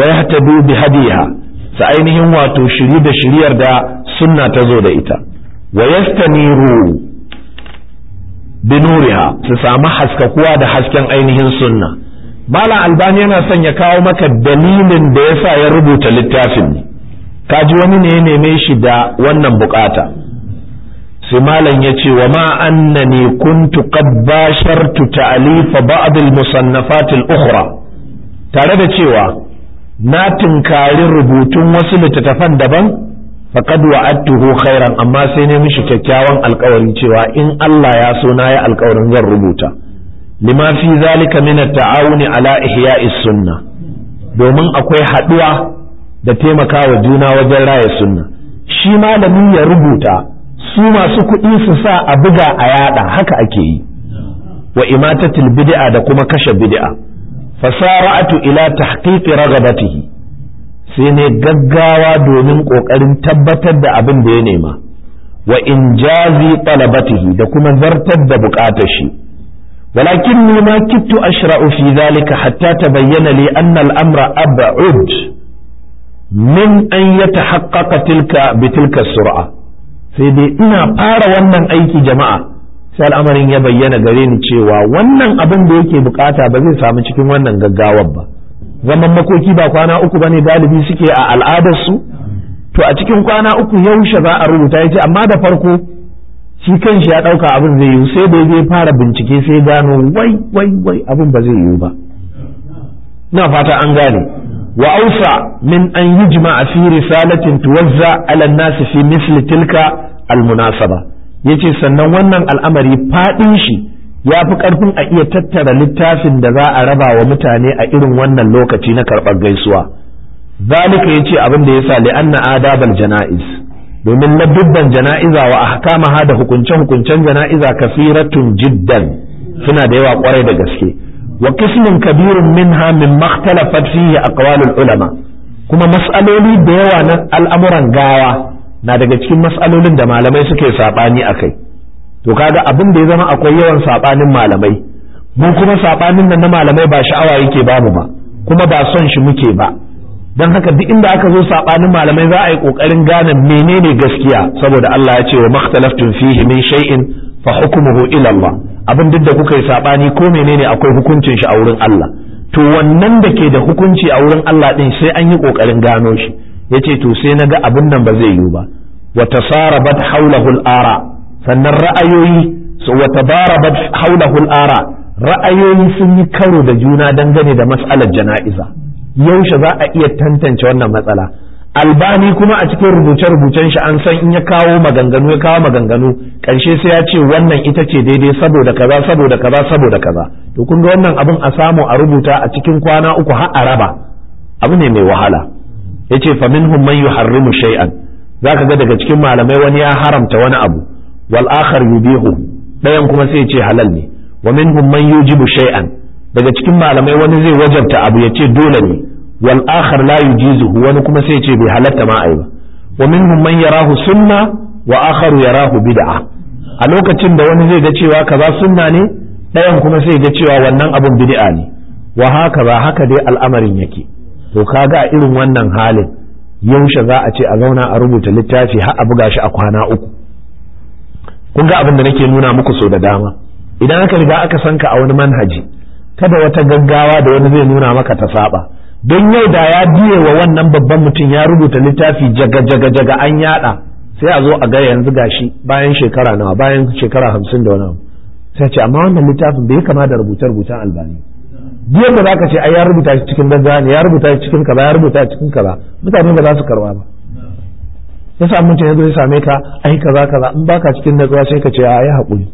yahtadu bi hadiha sa ainihin wato shiri da shiriyar da sunna ta zo da ita wa yastaniru binuriha su samu haskakuwa da hasken ainihin sunna malam albani yana son ya kawo maka dalilin da yasa ya rubuta littafin ne kaji wani ne ya neme shi da wannan bukata sai malam ya ce wa ma annani kuntu qad bashartu ta'lifa ba'd al-musannafat al-ukhra tare da cewa na tunkari rubutun wasu littattafan daban faqad wa'adtuhu khairan amma sai ne mishi kyakkyawan alkawari cewa in Allah ya so na yi alkawarin zan rubuta lima fi zalika min at-ta'awuni ala ihya'is sunna domin akwai haduwa da taimakawa juna wajen raya sunna shi malami ya rubuta su masu kuɗi su sa a buga a yada haka ake yi wa imatatul bid'a da kuma kashe bid'a fasara'atu ila tahqiqi ragabatihi sai ne gaggawa domin kokarin tabbatar da abin da ya nema wa injazi talabatihi da kuma zartar da bukatar shi ولكني ما كدت أشرع في ذلك حتى تبين لي أن الأمر أبعد من أن يتحقق تلك بتلك السرعة sai dai ina fara wannan aiki jama'a sai al'amarin ya bayyana gare ni cewa wannan abin da yake bukata ba zai samu cikin wannan gaggawar ba zaman makoki ba kwana uku bane galibi suke a al'adarsu to a cikin kwana uku yaushe za a rubuta yace amma da farko shi kanshi ya dauka abin zai yiwu sai da ya fara bincike sai gano wai wai wai abin ba zai yiwu ba na fata an gane وأوسع من أن يجمع في رسالة توزع على الناس في مثل تلك المناسبة yace sannan wannan al'amari faɗin shi ya fi ƙarfin a iya tattara littafin da za a raba wa mutane a irin wannan lokaci na karɓar gaisuwa zalika yace abin da yasa li'anna adabal jana'iz domin na dubban jana'iza wa ahkamaha da hukunce hukuncen jana'iza kasiratun jiddan suna da yawa kwarai da gaske وقسم كبير منها مما اختلفت فيه أقوال العلماء kuma mas'aloli da yawa na al'amuran gawa na daga cikin mas'alolin da malamai suke saɓani a kai to kaga abin da ya zama akwai yawan saɓanin malamai mu kuma saɓanin nan na malamai ba sha'awa yake bamu ba kuma ba son shi muke ba don haka duk inda aka zo saɓanin malamai za a yi ƙoƙarin gane menene gaskiya saboda Allah ya ce wa makhtalaftun fihi min shay'in fa hukmuhu ila Allah abin duk da kuka yi sabani ko menene akwai hukuncin shi a wurin Allah to wannan da ke da hukunci a wurin Allah din sai an yi kokarin gano shi yace to sai naga abin nan ba zai yiwu ba wa tasarabat hawlahu al-ara sannan ra'ayoyi so wa tabarabat hawlahu al-ara ra'ayoyi sun yi karo da juna dangane da mas'alar jana'iza yaushe za a iya tantance wannan matsala albani kuma a cikin rubuce-rubucen shi an san in ya kawo maganganu ya kawo maganganu ƙarshe sai ya ce wannan ita ce daidai saboda kaza saboda kaza saboda kaza to kun ga wannan abin a samu a rubuta a cikin kwana uku har a raba abu ne mai wahala yace fa minhum man yuharrimu shay'an zaka ga daga cikin malamai wani ya haramta wani abu wal akhar yubihu dayan kuma sai ya ce halal ne wa minhum man yujibu shay'an daga cikin malamai wani zai wajabta abu ya ce dole ne wal akhar la yujizuhu wani kuma sai ce bai halatta ma ai ba wa minhum man yarahu sunna wa akharu yarahu bid'a a lokacin da wani zai ga cewa kaza sunna ne ɗayan kuma sai ga cewa wannan abun bid'a ne wa haka ba haka dai al'amarin yake to kaga a irin wannan halin yaushe za a ce a zauna a rubuta littafi har a buga shi a kwana uku kun ga abin da nake nuna muku so da dama idan aka riga aka sanka a wani manhaji kada wata gaggawa da wani zai nuna maka ta saba don yau da ya biye wa wannan babban mutum ya rubuta littafi jaga jaga jaga an yada sai a zo a ga yanzu gashi bayan shekara nawa bayan shekara hamsin da wani abu sai ce amma wannan littafin bai kama da rubuce rubucen albani biyan da zaka ce ai ya rubuta shi cikin gaggawa ne ya rubuta shi cikin kaza ya rubuta shi cikin kaza mutane ba za su karba ba ya sa mutum ya zo ya same ka ai kaza kaza in baka cikin natsuwa sai ka ce a yi haƙuri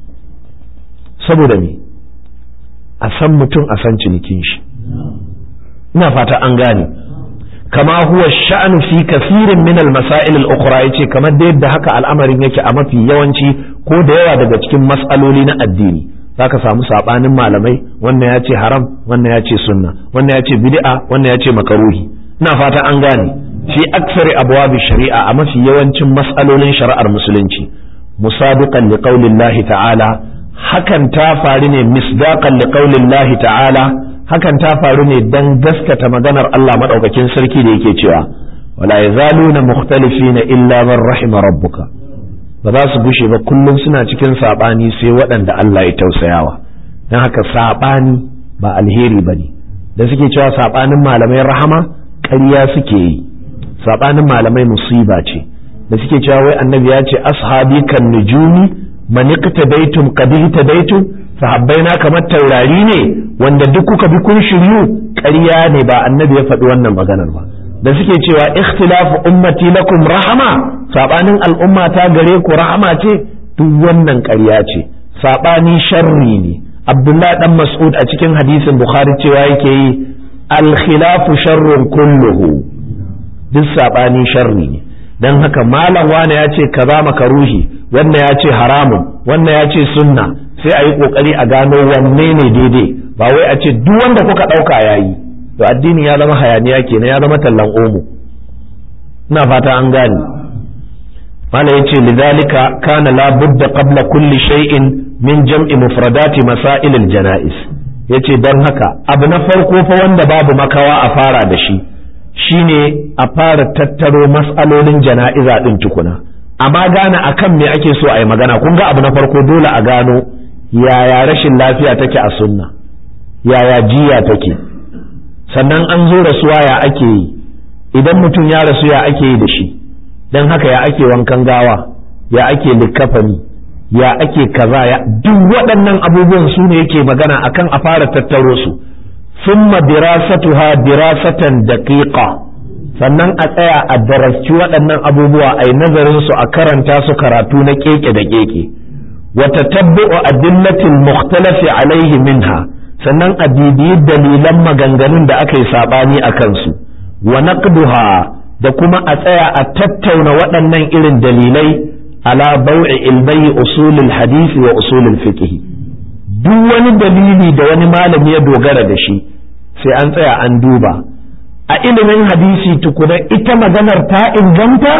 saboda me a san mutum a san cinikin shi ina fata an gane kama huwa sha'anu fi kasirin min al-masail al-ukhra yace kamar da yadda haka al'amarin yake a mafi yawanci ko da yawa daga cikin mas'aloli na addini zaka samu sabanin malamai wannan ya ce haram wannan ya ce sunna wannan ya ce bid'a wannan ya ce makaruhi ina fata an gane fi aksari abwabi shari'a a mafi yawancin mas'alolin shari'ar musulunci musabiqan liqaulillahi ta'ala hakan ta faru ne misdaqan liqaulillahi ta'ala hakan ta faru ne dan gaskata maganar Allah madaukakin sarki da yake cewa wala yazaluna mukhtalifina illa man rahima rabbuka ba za su gushe ba kullum suna cikin saɓani sai waɗanda Allah ya tausayawa don haka saɓani ba alheri ba ne da suke cewa saɓanin malamai rahama ƙarya suke yi saɓanin malamai musiba ce da suke cewa wai annabi ya ce ashabi kan nujumi man iqtadaytum qad ihtadaytum sahabbai na kamar taurari ne wanda duk kuka bi kun shiryu ƙarya ne ba annabi ya faɗi wannan maganar ba da suke cewa ikhtilafu ummati lakum rahama sabanin al'umma ta gare ku rahama ce duk wannan ƙarya ce sabani sharri ne abdullahi dan mas'ud a cikin hadisin bukhari cewa yake yi al-khilafu sharrun kulluhu duk sabani sharri ne dan haka malam wane ya ce kaza makaruhi wannan ya ce haramun wannan ya ce sunna sai a yi kokari a gano wanne ne daidai ba wai a ce duk wanda kuka ɗauka yayi to addini ya zama hayaniya kenan ya zama tallan omo ina fata an gane mala yace lidhalika kana la budda qabla kulli shay'in min jam'i mufradati masail al janaiz yace dan haka abu na farko fa wanda babu makawa a fara da shi shine a fara tattaro mas'alolin jana'iza din tukuna amma gane akan me ake so a yi magana kun ga abu na farko dole a gano yaya rashin lafiya take a sunna yaya jiya take sannan an zo rasuwa ya ake yi idan mutum ya rasu ya ake yi da shi don haka ya ake wankan gawa ya ake likkafani ya ake kaza ya duk waɗannan abubuwan su ne yake magana akan a fara tattaro su summa dirasatuha dirasatan daqiqa sannan a tsaya a darasci waɗannan abubuwa a yi nazarin su a karanta su karatu na keke da keke wa tatabbu'u adillatil mukhtalafi alaihi minha sannan a bibiyi dalilan maganganun da aka yi saɓani a kansu wa naqduha da kuma a tsaya a tattauna waɗannan irin dalilai ala bau'i ilbayi usulul hadisi wa usulul fiqh duk wani dalili da wani malami ya dogara da shi sai an tsaya an duba a ilimin hadisi tukuna ita maganar ta inganta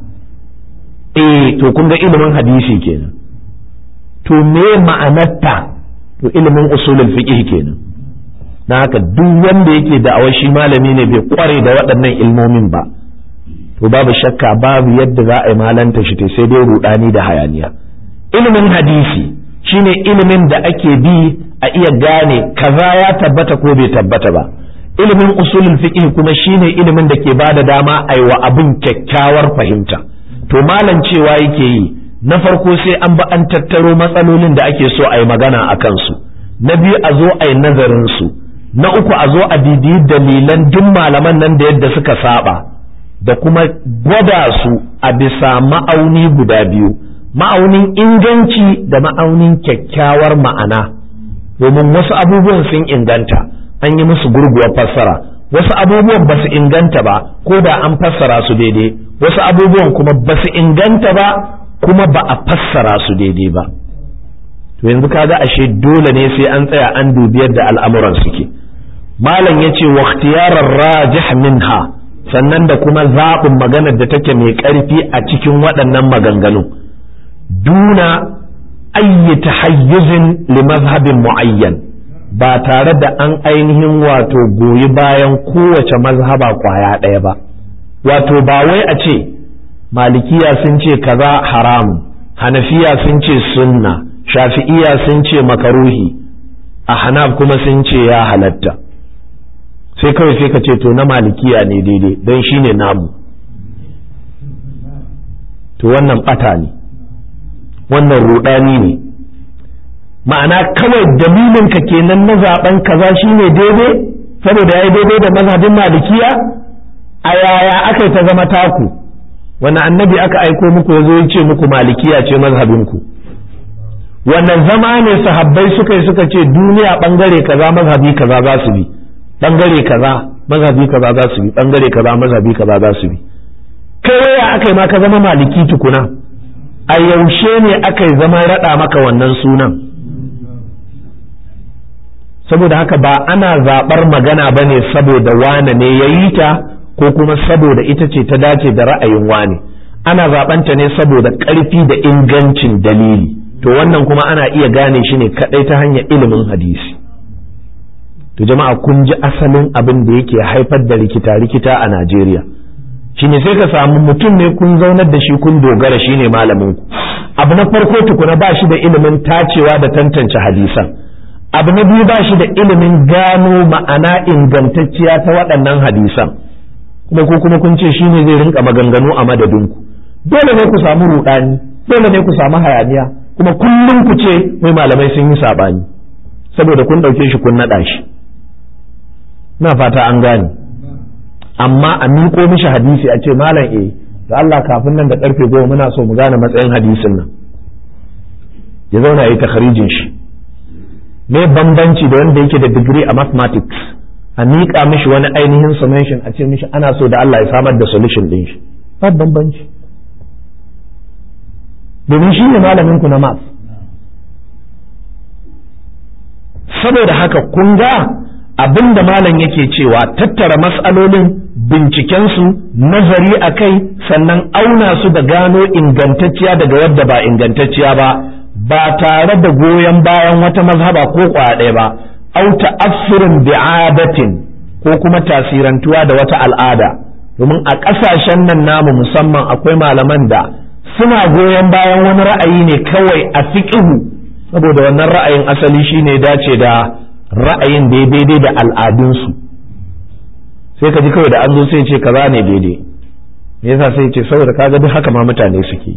eh to kun ga ilimin hadisi kenan to me ma'anarta to ilimin usulul fiqh kenan dan haka duk wanda yake da'awar shi malami ne bai kware da waɗannan ilmomin ba to babu shakka babu yadda za a yi malanta shi sai dai rudani da hayaniya ilimin hadisi shine ilimin da ake bi a iya gane kaza ya tabbata ko bai tabbata ba ilimin usulul fiqh kuma shine ilimin da ke bada dama a wa abin kyakkyawar fahimta to malam cewa yake yi na farko sai an ba an tattaro matsalolin da ake so a yi magana a kansu na biyu a zo a yi nazarin su na uku a zo a bibiyi dalilan duk malaman nan da yadda suka saba da kuma gwada su a bisa ma'auni guda biyu ma'aunin inganci da ma'aunin kyakkyawar ma'ana domin wasu abubuwan sun inganta an yi musu gurguwar fassara wasu abubuwan ba su inganta ba ko da an fassara su daidai wasu abubuwan kuma ba su inganta ba kuma ba a fassara su daidai ba to yanzu kaga ashe dole ne sai an tsaya an dubi yadda al'amuran suke malam ya ce waktiyarar rajih minha sannan da kuma zaɓin maganar da take mai ƙarfi a cikin waɗannan maganganu duna ayyi tahayyuzin li mazhabin mu'ayyan ba tare da an ainihin wato goyi bayan kowace mazhaba kwaya ɗaya ba wato ba wai a ce malikiya sun ce kaza haram hanafiya sun ce sunna shafi'iya sun ce makaruhi a hanaf kuma sun ce ya halatta sai kawai sai ka ce to na malikiya ne daidai don shi ne namu to wannan ɓata ne wannan rudani ne ma'ana kawai dalilin ka kenan na zaben kaza shine daidai saboda yayi daidai da mazhabin malikiya a yaya aka ta zama taku wani annabi aka aiko muku yazo ya ce muku malikiya ce mazhabinku wannan zama ne sahabbai suka yi suka ce duniya bangare kaza mazhabi kaza za su bi bangare kaza mazhabi kaza za su bi bangare kaza mazhabi kaza za su bi kai waya aka yi ma ka zama maliki tukuna a yaushe ne aka yi zama raɗa maka wannan sunan saboda haka ba ana zaɓar magana ba ne saboda wane ne ya yi ta ko kuma saboda ita ce ta dace da ra'ayin wane ana zaɓanta ne saboda ƙarfi da ingancin dalili to wannan kuma ana iya gane shi ne kaɗai ta hanyar ilimin hadisi to jama'a kun ji asalin abin da yake haifar da rikita-rikita a Najeriya shine sai ka samu mutum ne kun zaunar da shi kun dogara shine malamin ku abu na farko tukuna ba shi da ilimin tacewa da tantance hadisan abu na biyu ba shi da ilimin gano ma'ana ingantacciya ta waɗannan hadisan kuma ko kuma kun ce shine zai rinka maganganu a madadinku dole ne ku samu rudani dole ne ku samu hayaniya kuma kullum ku ce mai malamai sun yi sabani saboda kun ɗauke shi kun naɗa shi na fata an gane amma a miƙo mishi hadisi a ce malam eh da Allah kafin nan da karfe goma muna so mu gane matsayin hadisin nan ya zauna ya yi takharijin shi me bambanci da wanda yake da digiri a mathematics a miƙa mishi wani ainihin summation a ce mishi ana so da Allah ya samar da solution din shi ba bambanci domin shi ne malamin ku na math saboda haka kun ga abin da malam yake cewa tattara matsalolin bincikensu nazari a kai sannan auna su da gano ingantacciya daga wadda ba ingantacciya ba ba tare da goyon bayan wata mazhaba ko ɗaya ba au ta'assurin bi'adatin ko kuma tasirantuwa da wata al'ada domin a ƙasashen nan namu musamman akwai malaman da suna goyon bayan wani ra'ayi ne kawai a fiƙihu saboda wannan ra'ayin asali shine dace da ra'ayin da ya daidai da al'adunsu sai ka ji kawai da an zo sai ce kaza ne daidai me yasa sai ce saboda kaga duk haka ma mutane suke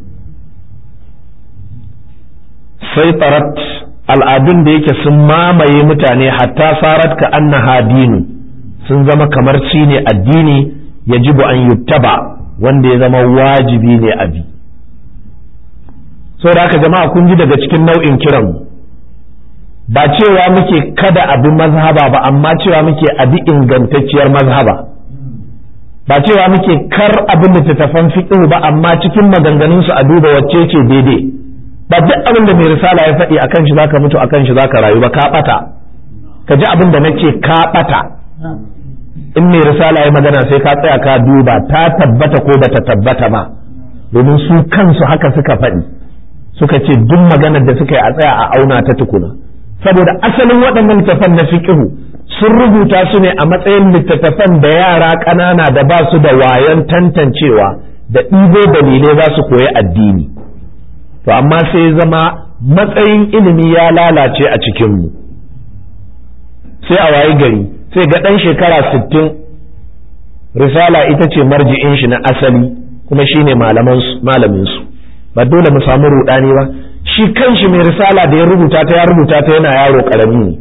sai tarat al'adun da yake sun mamaye mutane hatta sarat ka annaha dinu sun zama kamar ci ne addini yajibu an yuttaba wanda ya zama wajibi ne abi saboda haka jama'a kun ji daga cikin nau'in kiran ba cewa muke kada abi mazhaba ba amma cewa muke abi ingantacciyar mazhaba ba cewa muke kar abin da tattafan fiqh ba amma cikin maganganun su a duba wacce ce daidai ba duk abin da mai risala ya faɗi akan shi zaka mutu akan shi zaka rayu ba ka bata ka ji abin da nace ka bata in mai risala ya magana sai ka tsaya ka duba ta tabbata ko bata tabbata ba domin su kansu haka suka faɗi suka ce duk maganar da suka yi a tsaya a auna ta tukuna saboda asalin waɗannan littattafan na fiqhu sun rubuta su ne a matsayin littattafan da yara ƙanana da ba su da wayan tantancewa da ɗibo dalilai za su koyi addini to amma sai zama matsayin ilimi ya lalace a cikinmu sai a wayi gari sai ga ɗan shekara sittin risala ita ce marji'in shi na asali kuma shine malaminsu ba dole mu samu ruɗani ba shi kanshi mai risala da ya rubuta ta ya rubuta ta yana yaro karami ne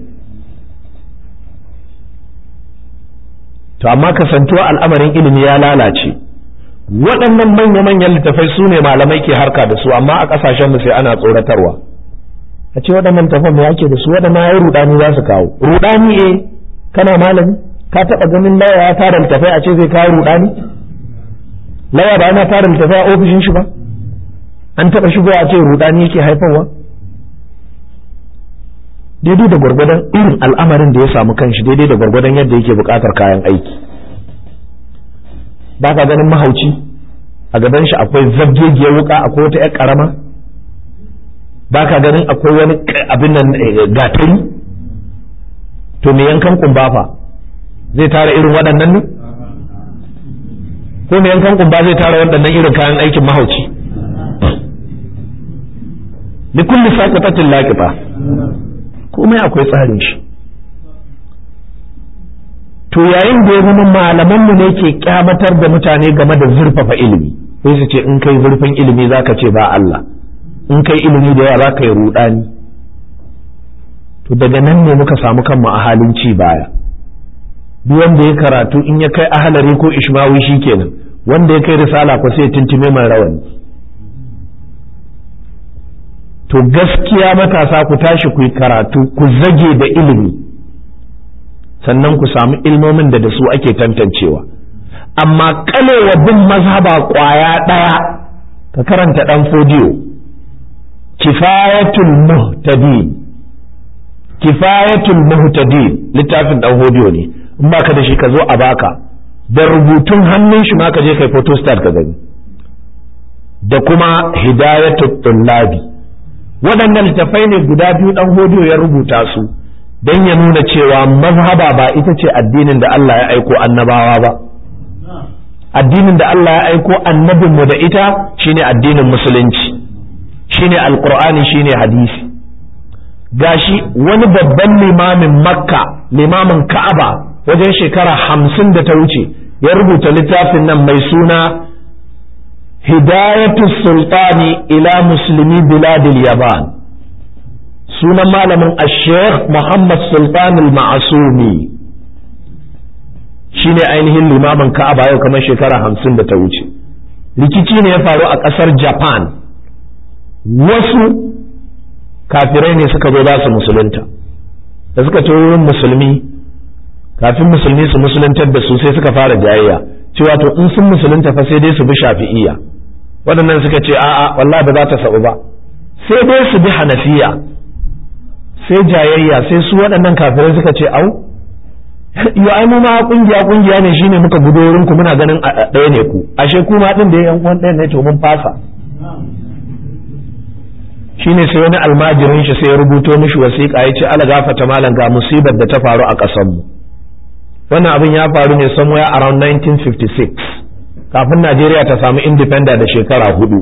to amma kasantuwa al'amarin ilimi ya lalace waɗannan manya-manyan littafai su ne malamai ke harka da su amma a ƙasashen mu sai ana tsoratarwa a ce waɗannan littafan me ake da su waɗannan ya rudani za su kawo rudani eh kana malami ka taɓa ganin laya ya tara littafai a ce zai kawo rudani laya ba yana tara littafai a ofishin shi ba an taɓa shigo a ce rudani yake haifarwa daidai da gwargwadon irin al'amarin da ya samu kanshi daidai da gwargwadon yadda yake buƙatar kayan aiki ba ka ganin mahauci a gaban shi akwai zabgegiyar wuka akwai wata 'yar ƙarama ba ka ganin akwai wani abin nan gatari to me yankan kumba fa zai tara irin waɗannan ne ko me yankan kumba zai tara waɗannan irin kayan aikin mahauci likulli saqatatin laqifa komai akwai tsarin shi to yayin da ya zama malaman mu ne ke kyamatar da mutane game da zurfafa ilimi sai su ce in kai zurfin ilimi zaka ce ba Allah in kai ilimi da yawa zaka yi rudani to daga nan ne muka samu kanmu a halin ci baya duk wanda ya karatu in ya kai ahalari ko ishmawi shikenan wanda ya kai risala ko sai tuntume mai rawani to gaskiya matasa ku tashi ku yi karatu ku zage da ilimi sannan ku samu ilmomin da da su ake tantancewa amma kalewa bin mazhaba kwaya ɗaya ka karanta ɗan fodiyo kifayatul muhtadin kifayatul muhtadin littafin ɗan fodiyo ne in ba ka da shi ka zo a baka da rubutun hannun shi ma ka je kai photostat ka gani da kuma hidayatul tullabi waɗannan littafai ne guda biyu ɗan hodiyo ya rubuta su don ya nuna cewa mazhaba ba ita ce addinin da Allah ya aiko annabawa ba addinin da Allah ya aiko annabinmu da ita shine addinin musulunci shine alqur'ani shine hadisi gashi wani babban limamin makka limamin ka'aba wajen shekara hamsin da ta wuce ya rubuta littafin nan mai suna hidayatu sultani ila musulmi biladil yaban sunan malamin ashekh muhammad sultan al-ma'asumi shine ainihin limamin ka'aba yau kamar shekara hamsin da ta wuce rikici ne ya faru a ƙasar japan wasu kafirai ne suka zo za su musulunta da suka ce wurin musulmi kafin musulmi su musuluntar da su sai suka fara jayayya cewa to in sun musulunta fa sai dai su bi shafi'iyya waɗannan suka ce a'a wallahi ba za ta sa'u ba sai dai su bi hanafiya sai jayayya sai su waɗannan kafirai suka ce au yo ai mu ma kungiya kungiya ne shine muka gudo wurin ku muna ganin ɗaya ne ku ashe ku ma din da yan uwan ɗaya ne to mun fasa shine sai wani almajirin shi sai ya rubuto mishi wasiƙa ya ce ala gafata malam ga musibar da ta faru a ƙasar mu wannan abin ya faru ne somewhere around 1956 kafin Najeriya ta samu independent da shekara hudu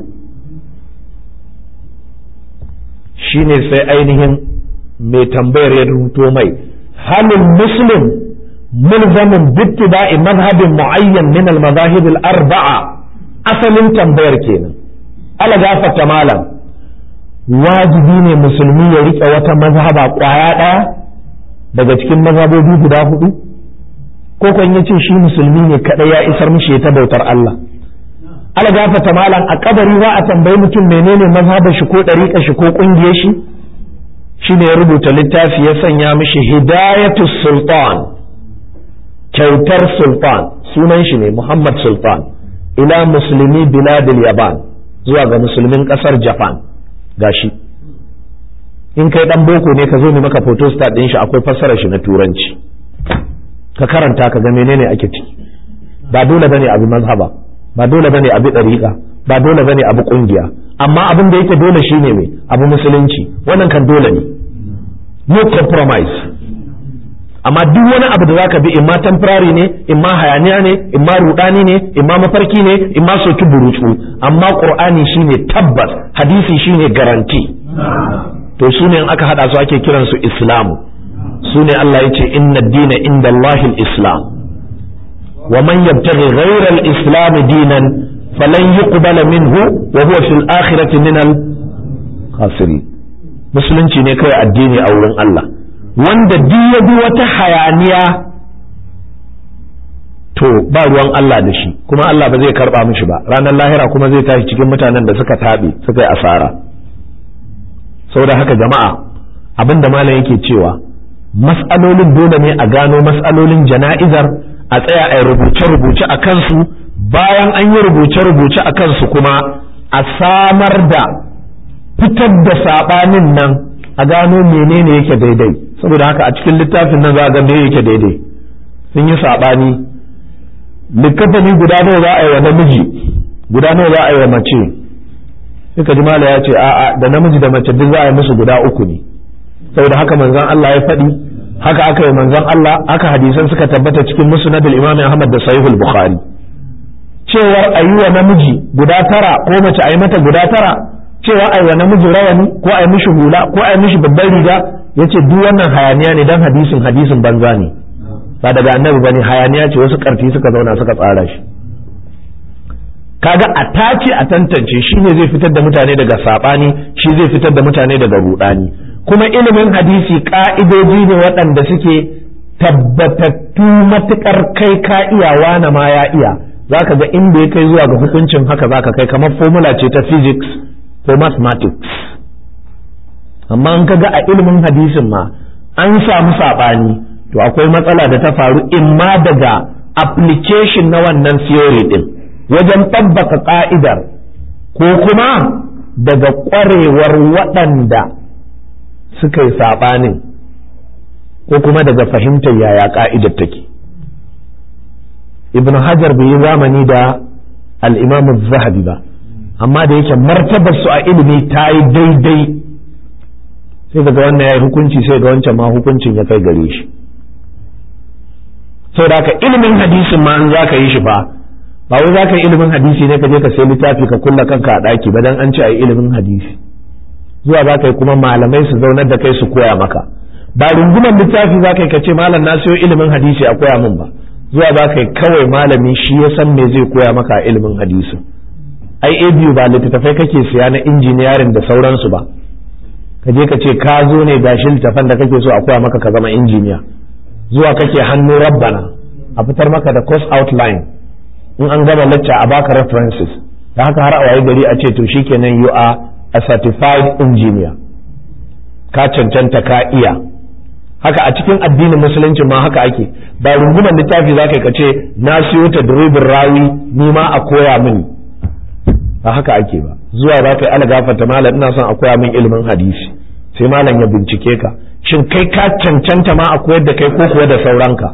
shine sai ainihin mai tambayar ya rubuto mai halin muslim mulzamin bittiba'i mazhabin mu'ayyan min al-mazahib al-arba'a asalin tambayar kenan ala gafata malam wajibi ne musulmi ya rike wata mazhaba kwaya ɗaya daga cikin mazhabobi guda hudu ko kan yace shi musulmi ne kadai ya isar mishi ta bautar Allah ala gafata malam a kabari za a tambayi mutum menene mazhabar shi ko dariƙa shi ko kungiyar shi shine ya rubuta littafi ya sanya mishi hidayatu sultan kyautar sultan sunan shi ne Muhammad Sultan ila musulmi biladil yaban zuwa ga musulmin kasar Japan gashi in kai dan boko ne ka zo ne maka photostat din shi akwai fassarar shi na turanci ka karanta ka ga menene ake ciki ba dole bane abu mazhaba ba dole bane abu dariqa ba dole bane abu kungiya amma abin da yake dole shine me abu musulunci wannan kan dole ne no compromise amma duk wani abu da zaka bi imma temporary ne imma hayaniya ne imma rudani ne imma mafarki ne imma soki burutsu amma qur'ani shine tabbas hadisi shine garanti to sune in aka hada su ake kiran su islamu sune Allah yace inna ad-dina inda Allahil islam wa man yabtaghi ghayra al-islam dinan falan yuqbala minhu wa huwa fil akhirati min al-khasirin musulunci ne kawai addini a wurin Allah wanda duk ya bi wata hayaniya to ba ruwan Allah da shi kuma Allah ba zai karba mishi ba ranar lahira kuma zai tashi cikin mutanen da suka taɓe suka yi asara saboda haka jama'a abin da malam yake cewa mas'alolin dole ne a gano mas'alolin jana'izar a tsaya a rubuce-rubuce a kansu bayan an yi rubuce-rubuce a kansu kuma a samar da fitar da saɓanin nan a gano menene yake daidai saboda haka a cikin littafin nan za a ga me yake daidai sun yi saɓani likafani guda nawa za a yi wa namiji guda nawa za a yi wa mace suka ji mala ya ce a'a da namiji da mace duk za a yi musu guda uku ne saboda haka manzon Allah ya faɗi haka aka yi manzon Allah haka hadisan suka tabbata cikin musnadul imam Ahmad da sahihul bukhari cewar a yi wa namiji guda tara ko mace a yi mata guda tara cewa a yi wa namiji rawani ko a yi mishi hula ko a yi mishi babban riga yace duk wannan hayaniya ne dan hadisin hadisin banza ne ba daga annabi bane hayaniya ce wasu karfi suka zauna suka tsara shi kaga a tace a tantance shi ne zai fitar da mutane daga sabani shi zai fitar da mutane daga rudani kuma ilimin hadisi ka'idoji ne waɗanda suke tabbatattu matukar kai ka iya wana ma ya iya zaka ga inda ya kai zuwa ga hukuncin haka zaka kai kamar formula ce ta physics ko mathematics amma in kaga a ilimin hadisin ma an samu saɓani to akwai matsala da ta faru imma daga application na wannan theory din wajen tabbaka ka'idar ko kuma daga ƙwarewar waɗanda suka yi saɓanin ko kuma daga fahimtar yaya ka'idar take ibn hajar bai yi zamani da al'imamu zahabi ba amma da yake martabar su a ilimi ta yi daidai sai daga wannan ya yi hukunci sai ga wancan ma hukuncin ya kai gare shi sau da ilimin hadisin ma an za ka yi shi fa ba wai za ka yi ilimin hadisi ne ka je ka sai littafi ka kulla kanka a ɗaki ba dan an ce a yi ilimin hadisi zuwa za ka yi kuma malamai su zaunar da kai su koya maka ba rungumar littafi za ka yi ka ce malam na siyo ilimin hadisi a koya min ba zuwa za ka yi kawai malami shi ya san me zai koya maka a ilimin hadisi ai a biyu ba littattafai kake siya na injiniyarin da sauransu ba ka je ka ce ka zo ne gashi littafan da kake so a koya maka ka zama injiniya zuwa kake hannu rabbana a fitar maka da course outline in an gama lecture a baka references da haka har a waye gari a ce to shikenan you are a certified engineer ka cancanta ka iya haka a cikin addinin musulunci ma haka ake ba rungumar littafi za ka ce na siyo ta durubin rawi ni ma a koya mini ba haka ake ba zuwa za ka yi algafata malam ina son a koya min ilimin hadisi sai malam ya bincike ka shin kai ka cancanta ma a koyar da kai ko kuwa da sauranka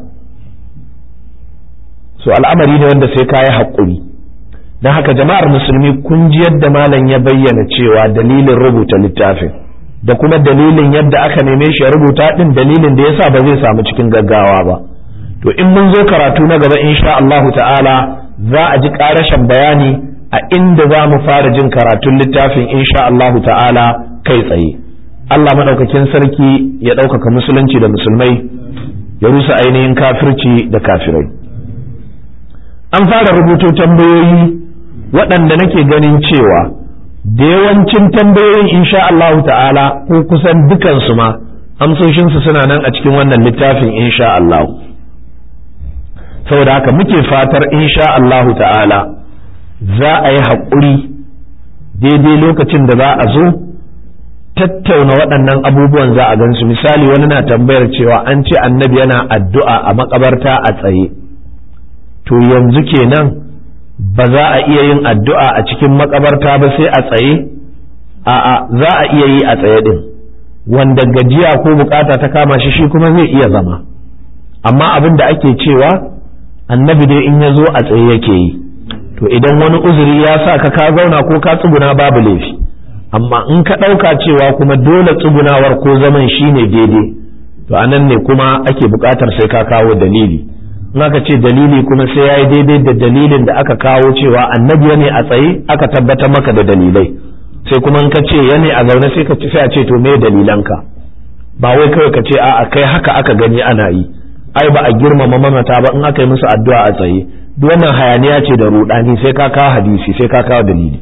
so al'amari ne wanda sai ka yi haƙuri don haka jama'ar musulmi kun ji yadda malam ya bayyana cewa dalilin rubuta littafin da kuma dalilin yadda aka neme shi ya rubuta din dalilin da yasa ba zai samu cikin gaggawa ba to in mun zo karatu na gaba insha Allahu ta'ala za a ji ƙarashin bayani a inda za mu fara jin karatun littafin insha Allahu ta'ala kai tsaye Allah madaukakin sarki ya ɗaukaka musulunci da musulmai ya rusa ainihin kafirci da kafirai an fara rubuto tambayoyi waɗanda nake ganin cewa da yawancin tambayoyin insha Allahu ta'ala ko kusan dukansu ma amsoshinsu suna nan a cikin wannan littafin insha Allah saboda haka muke fatar insha Allahu ta'ala za a yi haƙuri daidai lokacin da za a zo tattauna waɗannan abubuwan za a gansu misali wani na tambayar cewa an ce annabi yana addu'a a makabarta a tsaye to yanzu kenan ba za a iya yin addu'a a cikin makabarta ba sai a tsaye a'a za a iya yi a tsaye din wanda gajiya ko bukata ta kama shi shi kuma zai iya zama amma abin da ake cewa annabi dai in ya zo a tsaye yake yi to idan wani uzuri ya sa ka ka zauna ko ka tsuguna babu laifi amma in ka ɗauka cewa kuma dole tsugunawar ko zaman shi ne daidai to anan ne kuma ake buƙatar sai ka kawo dalili in aka ce dalili kuma sai ya yi daidai da dalilin da aka kawo cewa annabi ne a tsaye aka tabbatar maka da dalilai sai kuma in ka ce ya ne a zaune sai ka sai a ce to me dalilanka ba wai kawai ka ce a'a kai haka aka gani ana yi ai ba a girmama mamata ba in aka yi musu addu'a a tsaye duk wannan hayaniya ce da rudani sai ka kawo hadisi sai ka kawo dalili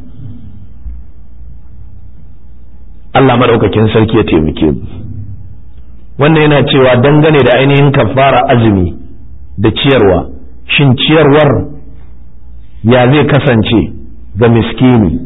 Allah madaukakin sarki ya taimake mu wannan yana cewa dangane da ainihin kafara azumi da ciyarwa shin ciyarwar ya zai kasance ga miskini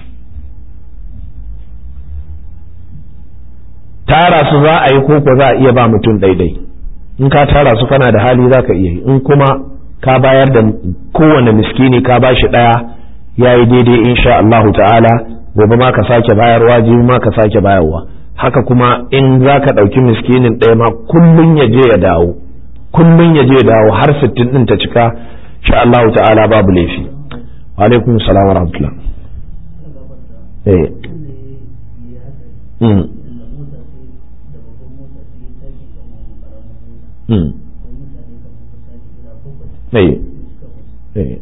tara su za a yi koko za a iya ba mutum daidai in ka tara su kana da hali za ka iya yi in kuma ka bayar da kowane miskini ka ba shi ɗaya ya yi daidai insha Allahu ta'ala gobe ma ka sake bayarwa jibi ma ka sake bayarwa haka kuma in za ka ɗauki miskinin ɗaya ma kullum ya je ya dawo kullum ya je ya dawo har sittin ɗin ta cika insha Allahu ta'ala babu laifi wa alaikum salam wa rahmatullah eh mm mm eh eh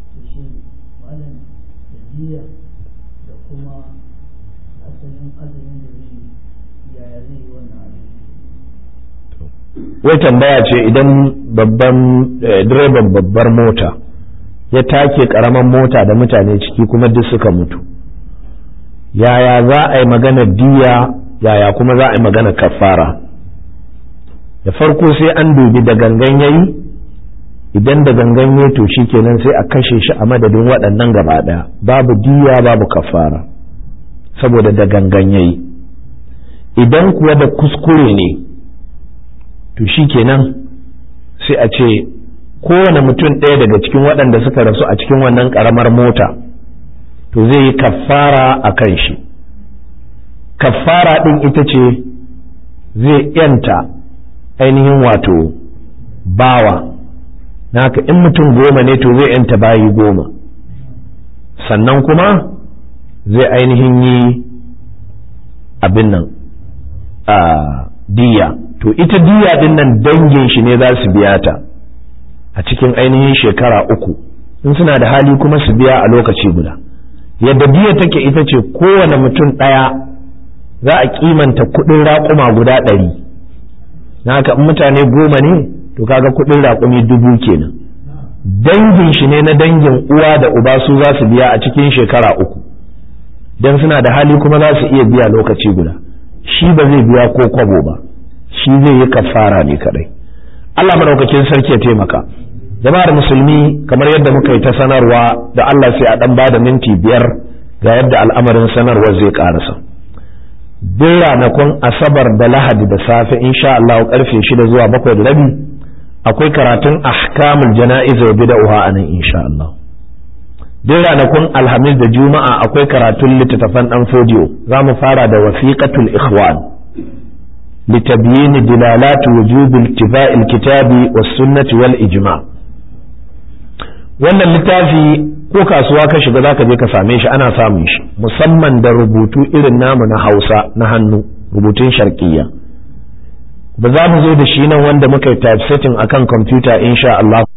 wai tambaya ce idan babban direban babbar mota ya take karaman mota da mutane ciki kuma duk suka mutu yaya za a yi magana diya yaya kuma za a yi magana kafara da farko sai an dubi da gangan yayi idan da gangan yayi to kenan sai a kashe shi a madadin waɗannan gaba ɗaya babu diya babu kafara saboda da gangan yayi idan kuwa da kuskure ne to shi kenan sai a ce kowane mutum ɗaya daga cikin waɗanda suka rasu a cikin wannan ƙaramar mota to zai yi kaffara a kan shi kaffara ɗin ita ce zai yanta ainihin wato bawa haka in mutum goma ne to zai yanta bayi goma sannan kuma zai ainihin yi abin nan a diya to ita diya din nan dangin shi ne za su biya ta a cikin ainihin shekara uku in suna da hali kuma su biya a lokaci guda yadda diya take ita ce kowane mutum ɗaya za a kimanta kuɗin raƙuma guda ɗari na haka in mutane goma ne to kaga kuɗin raƙumi dubu kenan dangin shi ne na dangin uwa da uba su za su biya a cikin shekara uku don suna da hali kuma za su iya biya lokaci guda shi ba zai biya ko kwabo ba shi zai yi kafara ne kadai Allah madaukakin sarki ya taimaka jama'ar musulmi kamar yadda muka yi ta sanarwa da Allah sai a dan bada minti biyar ga yadda al'amarin sanarwar zai karasa duk ranakun asabar da lahadi da safe insha Allah karfe shida zuwa bakwai da rabi akwai karatun ahkamul jana'iz wa bid'ah a nan insha Allah duk ranakun alhamis da juma'a akwai karatun littattafan dan fodiyo za mu fara da wasiqatul ikhwan litabyin dilalat wujub ittiba'il kitabi was sunnati wal ijma' wannan littafi ko kasuwa ka shiga zaka je ka same shi ana samun shi musamman da rubutu irin namu na Hausa na hannu rubutun sharqiyya ba za mu zo da shi nan wanda muka yi typesetting akan kwamfuta insha Allah